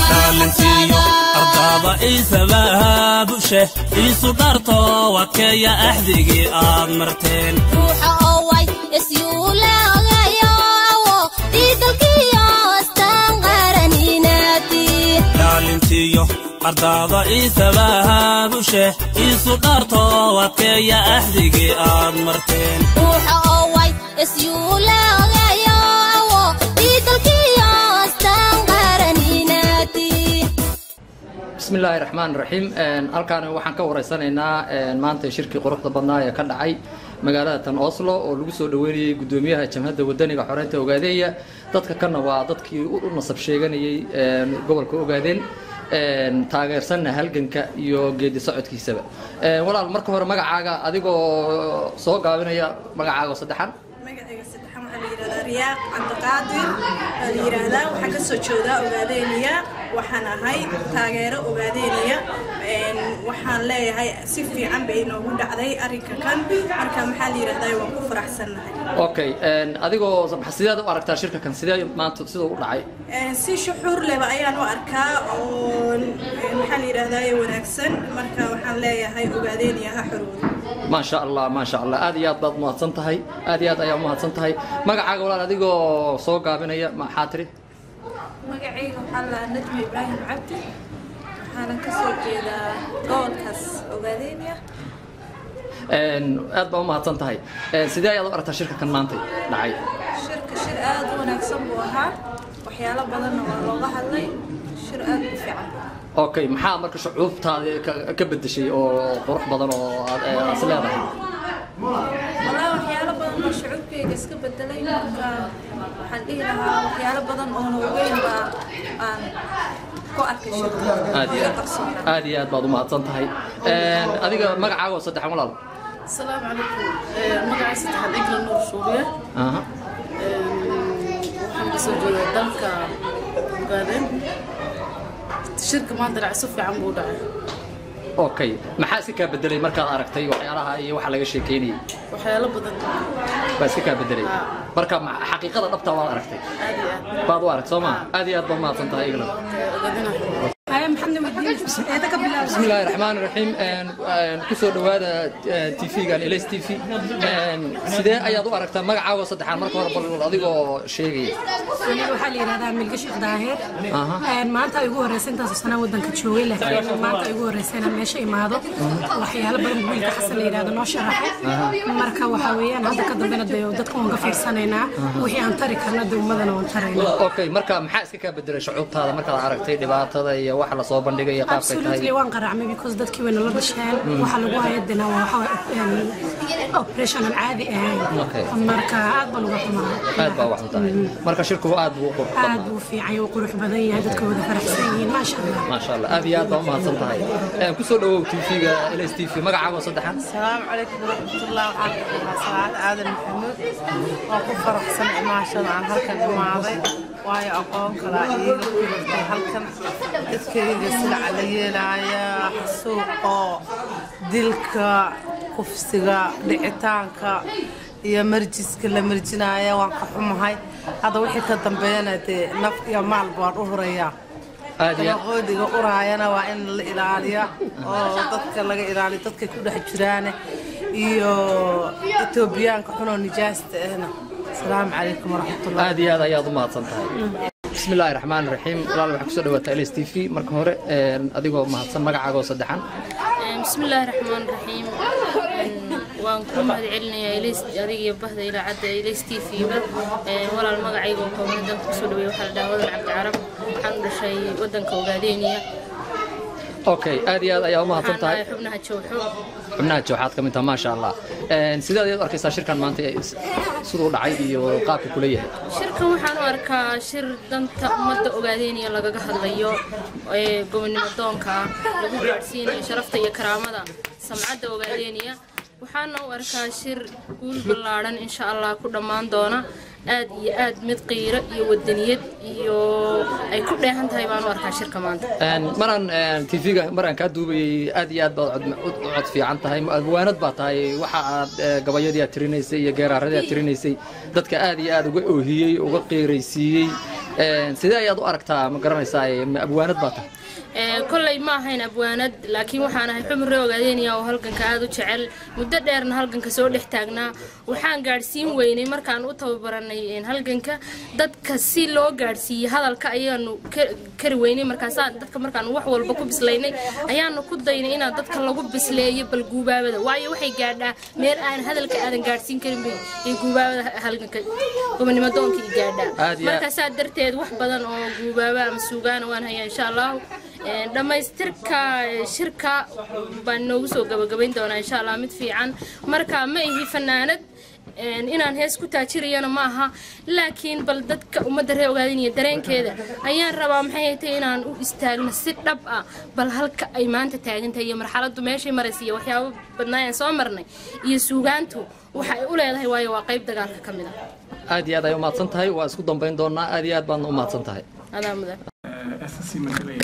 Speaker 11: dhalintiyo ardaada iisabaabushe iisu dharto wadkeeya axdigii aad marteen
Speaker 7: ruuxa oo way isyuulagayo awo diidalkiyo astaan qaraninaati
Speaker 11: dhalintiyo ardaada iisabaabushe iisu dharto wadkeeya axdigii aad marteen
Speaker 7: ruuxa oo way isyuulagayo awo diidalkiyo astaan qaraninaati
Speaker 12: bismi illaahi raxmaan raxiim halkaan waxaan ka wareysanaynaa maanta shirkii quruxda badnaa ee ka dhacay magaalada tan oslo oo lagu soo dhaweynayay guddoomiyaha jamhadda wadaniga xoreynta ogaadeeya dadka kana waa dadkii u nasab sheeganayay gobolka ogaadeen taageersanna halganka iyo geedi socodkiisaba walaal marka hore magacaaga adigoo soo gaabinaya magacaaga oo saddexan
Speaker 13: magacayga saddexan waxaa la yidhahdaa riyaaq cabdiqaadir waa la yidhaahdaa waxaan ka soo jeedaa ogaadeeniya waxaan ahay taageero ogaadeeniya Een, waxaan leeyahay si fiican bay inoogu dhacday arrinka kan marka maxaa la yidhahdaa waan ku faraxsannahay
Speaker 12: okay adigoo sideed u aragtaa shirka kan sidee maanta siduu u dhacay
Speaker 13: Een, si shuxuur leba ayaan u arkaa oo een, maxaa la yidhahdaa wanaagsan marka waxaan leeyahay ogaadeeniya ha xoroodo
Speaker 12: maasha allah maasha allah aad iyo aad baad umahadsan tahay aad iyo aad ayaa umahadsan tahay magacaaga walaal adigoo soo gaabinaya maxaa tiri
Speaker 14: magacayga waxaa la najmi ibraahim cabdi waxaana ka soo jeedaa gobolkaas ogaadeenya
Speaker 12: aad baa umahadsan tahay sidee ayaad u aragtaa shirka kan maanta dhacay
Speaker 14: shirka shir aad u wanaagsan buu ahaa waxyaalo badanna waa looga hadlay shir aad u fiican
Speaker 12: okay maxaa marka shucuubtaada ka- ka bedeshay oo qurux badan oo aad eh, is leedahay
Speaker 14: walaa waxyaalo badan oo shucuubkayga iska bedelay marka waxaan dhihi lahaa waxyaalo badan oona ogeyn baa aan ku arkay shirka
Speaker 12: aad iyo aad aad iyo aad baad umahadsan tahay adiga magacaaga oo saddexan walaal
Speaker 15: السلام عليكم مقعي سدحان إجل نور سوريا
Speaker 12: aha
Speaker 15: waxaan kasoo jeedaa dalka ogaadeen shirka maanta dhacay si fiican buu dhacay
Speaker 12: okay maxaa iska kaa bedelay markaad aragtay waxyaalaha iyo waxa laga sheekeynayay
Speaker 15: waxyaalo badan
Speaker 12: baa iska kaa bedelay marka ma- xaqiiqada dhabta waad aragtay
Speaker 15: aad iyo aad
Speaker 12: baad u aragtay soo ma aad iyo aad baad umahadsan tahay igna
Speaker 13: haya maxamed wadiin eeda ka bilaab
Speaker 12: بسم الله الرحمن الرحيم kusoo dhawaada tv-gan ls t v sidee ayaad u aragtaa magacaaga saddexaan marka hore bal adigoo sheegaya
Speaker 16: aniga waxaa la yidhahdaa milga sheekh daahir
Speaker 12: Aha.
Speaker 16: Een, maanta ay ugu horreysay intaasoo sanaa waddanka joogay laakiin maanta ay ugu horreysay inaan meesha imaado waxyaalo badan buu wiilka xasan la yidhahdo noo sharaxay marka waxaa weeyaan hadda ka dambena dee dadka waan ka fiirsanaynaa wixii aan tari karna dee ummadana waan taraynaa
Speaker 12: okay marka maxaa iska kaa bedelay shucuubtaada markaad aragtay dhibaatada iyo waxa lasoo bandhigay iyo qaabkay
Speaker 16: absolutely
Speaker 12: tahay
Speaker 16: waan qaracmay because dadkii way nala dhasheen
Speaker 12: Mm.
Speaker 16: waxa lagu hayadina waa waxa waye, een, operation aan caadi ahayn
Speaker 12: Okay.
Speaker 16: marka aad baan uga xumaa
Speaker 12: aad baa wax u tahay marka shirku aad buu u qurux
Speaker 16: aad
Speaker 12: badnaa
Speaker 16: buu fiican yahay, wuu qurux badan yahay dadka wada faraxsan yihiin maasha allah
Speaker 12: maasha allah aad iyo aad baa umahadsan tahay kusoo dhawow tv-ga ls t v magacaaga saddexaan
Speaker 17: السلام عليكم ورحمة الله وبركاته سعاد عادل محمود وأكو فرحسن عماشة عن هلكن إماضي واي أقوم كلا إيغا كنتي هلكن إذكري سلع علي لايا حسوقا دلكا كفسيغا دعتانكا iyo marjiska la marjinaya waan ka xumahay hadda wixii ka dambeeyana dee naf iyo maal baan u horeeyaa
Speaker 12: aad iyo
Speaker 17: qoodiga uraayana waa in la ilaaliya oo dadka laga ilaaliyo dadkay ku dhex jiraane iyo etoobiyaanka xunoo nijaasta ahna asalaamu calaykum waraxmatullah
Speaker 12: aad iyo aad ayaad u mahadsan tahay بسم الله الرحمن الرحيم walaal waxaa kusoo dhawaata ls t v marka hore adigoo mahadsan magacaaga oo saddexan
Speaker 18: بسم الله الرحمن الرحيم waan ku mahad celinayaa ilays adiga iyo bahda idaacadda ilays t v ba walaal magacayga oo kooban dalka kusoo dhaweey waxaa la dhahaa wadan cabdi carab waxaan u dhashay wadanka ogaadeeniya
Speaker 12: okay aad iyo aad ayaa u mahadsan
Speaker 18: waxaan
Speaker 12: tahay
Speaker 18: ahay xubnaha jowxo
Speaker 12: xubnaha jooxaad ka mid taha maasha allah sidaad ayaad u arkaysaa shirkan maanta ee is- siduu dhacay iyo qaabka kula yahay
Speaker 18: shirkan waxaan u arkaa shir danta ummadda ogaadeeniya lagaga hadlayo ee gobonimo doonka ah lagu gaadhsiinayo sharafta iyo karaamada samcadda ogaadeeniya waxaana u arkaa shir guul ballaadhan insha allah ku dhammaan doona aad iyo aad mid qiiro iyo wadaniyad iyo ay ku dheehan tahay baan u arkaa shirka maanta
Speaker 12: maraan tv-ga maraan kaa duubayay aad iyo aad baad cod- u u cod fiican tahay abwaanad baa tahay waxa aad eh, gabayadii aad tirinaysay iyo geeraaradii aad tirinaysay dadka aad iyo aad uga oohiyey uga qiiraysiiyey sidee ayaad u aragtaa ma garanaysaa ma abwaanad baa tahay
Speaker 18: Ee, kolley ma ahayn abwaanad laakiin waxaan ahay xubin ree ogaadeynaya oo halganka aada u jecel muddo dheerna halganka soo dhex taagnaa waxaan gaadhsiin weynay markaan u tababaranay een, halganka dadka si loo gaadhsiiyey hadalka ayaanu ka- kari weynay markaasaa dadka markaan wax walba ku bislaynay ayaanu ku daynay inaan dadka lagu bisleeyo bal guubaabada waayo waxay gaadhaa meel aan hadalka aadan gaadhsiin karin bay ay guubaabada halganka gobonimo doonka i gaadhaa
Speaker 12: Aad iyo aad.
Speaker 18: markaasaa darteed wax badan oo guubaaba ama suugaana waan hayaa insha allahu Een, dhammaystirka eh, shirka baan noogu soo gabagabayn doonaa insha allah mid fiican marka ma ihi fanaanad een, inaan hees ku taajirayana ma aha laakiin bal dadka ummadda ree ogaadinaya dareenkeeda ayaan rabaa maxay tahay inaan u istaagno si dhab ah bal halka ay maanta taagan tahay iyo marxaladdu meeshay maraysa iyo waxyaabo badnaa aan soo marnay iyo suugaantu waxa ay u leedahay waayo waa qayb dagaalka ka mid ah
Speaker 12: aad iyo aad ay u mahadsan tahay waa isku dambayn doonaa aad iyo aad baadna u mahadsan tahay
Speaker 18: adaa mudan
Speaker 2: SSC matalaya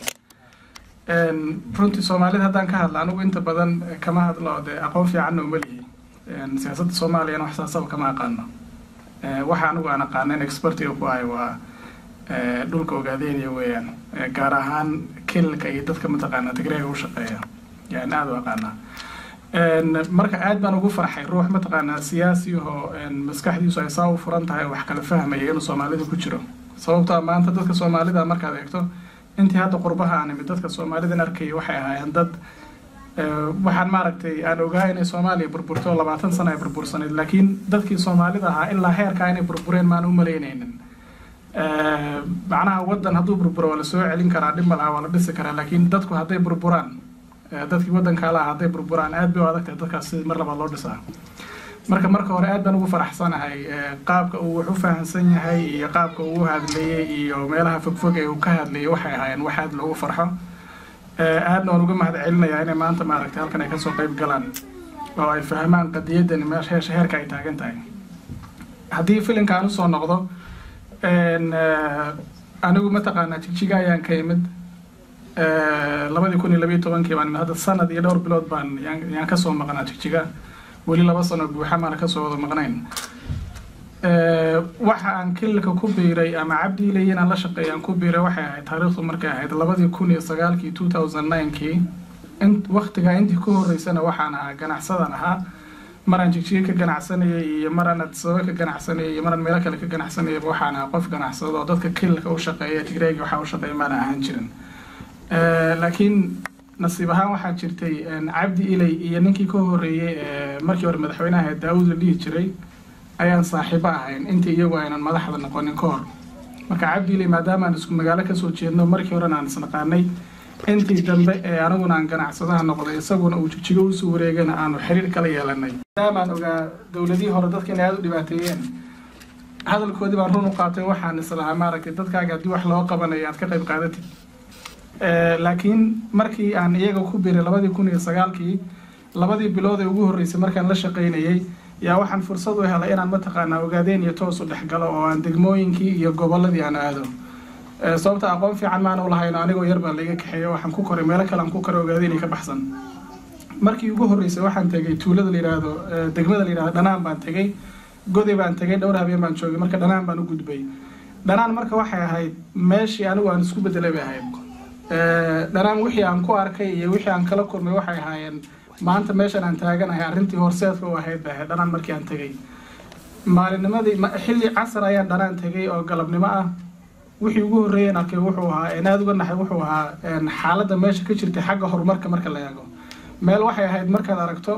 Speaker 2: Een, runtii soomaalida haddaan ka hadla anigu inta badan eh, kama hadlo dee aqoon fiicanna uma lihi Een, siyaasadda soomaaliyana wax saasaba kama aqaano Eh, waxa anigu aan aqaanen expertiga ku ahay waa eh, dhulka ogaadeynaya weeyaan Eh, gaar ahaan kililka iyo dadka mataqaana tigreega u shaqeeya yaan aada u aqaanaa Een, marka aad baan ugu farxay ruux mataqaanaa siyaasi oo een, maskaxdiisu ay saa u furan tahay wax kala fahmaya inuu soomaalida ku jiro sababtoo ah maanta dadka soomaalida markaad eegto intii hadda qurbaha aan imid dadka soomaalidan arkaya waxay ahaayeen dad eh, waxaan maaragtay aan ogaa inay soomaaliya burburto labaatan sano ay burbursanayd laakiin dadkii soomaalida ahaa ilaa heerkaa inay burbureen maan u malaynaynin Eh, macnaha wadan hadduu burburo waa la soo celin karaa dhib ma laha waa la dhisi karaa laakiin dadku hadday burburaan eh, dadkii wadanka lahaa hadday burburaan aad bay u adag tahay dadkaas si mar labaad loo dhisaa marka marka hore aad baan ugu faraxsanahay eh, qaabka uu wax u fahamsan yahay iyo qaabka uu u hadlayey iyo meelaha fogfog ee uu ka hadlayay waxay ahaayeen wax aad loogu farxo Eh, aadna waan uga mahad celinayaa inay maanta maaragtay halkan ay kasoo qayb galaan oo ay fahmaan qadiyadani meesha heesha heerka ay taagan tahay haddii filimka aan usoo noqdo een, eh, anigu mataqaanaa jigjiga ayaan ka imid Eh, labadii kun iyo labiyo tobankii baan imid hadda sanad iyo dhowr bilood baan yaan yaan kasoo maqnaa jigjiga weli laba sano buuxa maana kasoo wada maqnayn Eh, waxa aan kililka ku biiray ama cabdi ilay inaan la shaqeeya aan ku biiray waxay ahayd taariikhdu markay ahayd labadii kun iyo sagaalkii two thousand ninekii in waqtigaa intii ku horeysana waxaan ahaa ganacsadan ahaa maraan jigjiga ka ganacsanayay iyo maraan adsaba ka ganacsanayay iyo maraan meelo kale ka ganacsanayay waxaan ahaa qof ganacsado oo dadka kililka u shaqeeya tigreega waxa u shaqeeya maana ahaan jirin Eh, laakiin nasiib ahaan waxaa jirtay een, cabdi ilay iyo ninkii ka horeeyey ee markii hore madaxweynaha ee daawud la dhihi jiray ayaan saaxiibo ahayn intii iyagu aynan madaxda noqonin ka hor marka cabdi ilay maadaama aan isku magaalo kasoo jeedno markii horena aan isnaqaanay intii dambe ee aniguna aan ganacsadaha noqday isaguna uu jigjigo usoo wareegana aanu xiriir kala yeelanay maadaama aan ogaa dowladihii hore dadka inay aada u dhibaateeyeen hadalkoodii baan run u qaatay waxaan islahaa maaragtay dadkaaga haddii wax loo qabanayo aad ka qayb qaadatid Eh, laakiin markii aan iyaga ku biiray labadii kun iyo sagaalkii labadii bilood ee ugu horreysay markaan la shaqaynayay yaa waxaan fursad u helay inaan mataqaanaa ogaadeen iyo toos u dhex galo oo aan degmooyinkii iyo gobolladii aan aado Eh, sababta aqoon fiican maan u lahayn anigoo yar baa laiga kaxeeya waxaan ku koray meelo kale aan ku koray ogaadeen ka baxsan markii ugu horreysay waxaan tegay tuulada la yidhaahdo eh, degmada la yidhahdo dhanaan baan tegay goday baan tegay dhowr habeen baan joogay marka dhanaan baan u gudbay dhanaan marka waxay ahayd meeshii anigu aan isku bedelay bay ahayd Eh, dhanaan wixii aan ku arkay iyo wixii aan kala kulmay waxay ahaayeen maanta meeshan aan taaganahay arrintii horseedka u ahayd bay ahayd dhanaan markii aan tegay maalinnimadii ma- xilli casar ayaan dhanaan tegay oo galabnimo ah wixii ugu horreeyeen arkay wuxuu ahaa een aada uga naxay wuxuu ahaa een xaaladda meesha ka jirtay xagga horumarka marka la eego meel waxay ahayd markaad aragto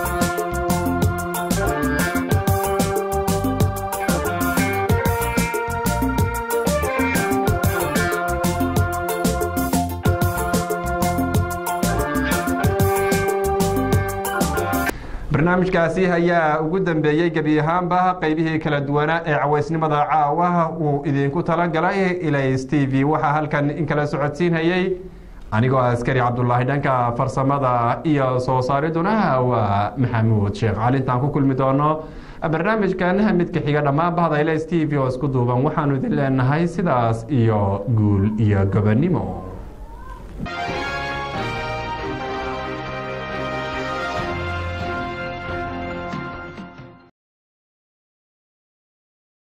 Speaker 1: barnaamijkaasi ayaa ugu dambeeyey gebi ahaanba qeybihii kala duwanaa ee cawaysnimada caawa uu idinku talagalay ilays t v waxaa halkan in kala socodsiinayay anigoo askari cabdulaahi dhanka farsamada iyo soo saariduna waa maxamuud sheekh cali intaan ku kulmi doono barnaamijkan midka xiga dhammaan bahda ilays t v oo isku duuban waxaanu idin leenahay sidaas iyo guul iyo gobonimo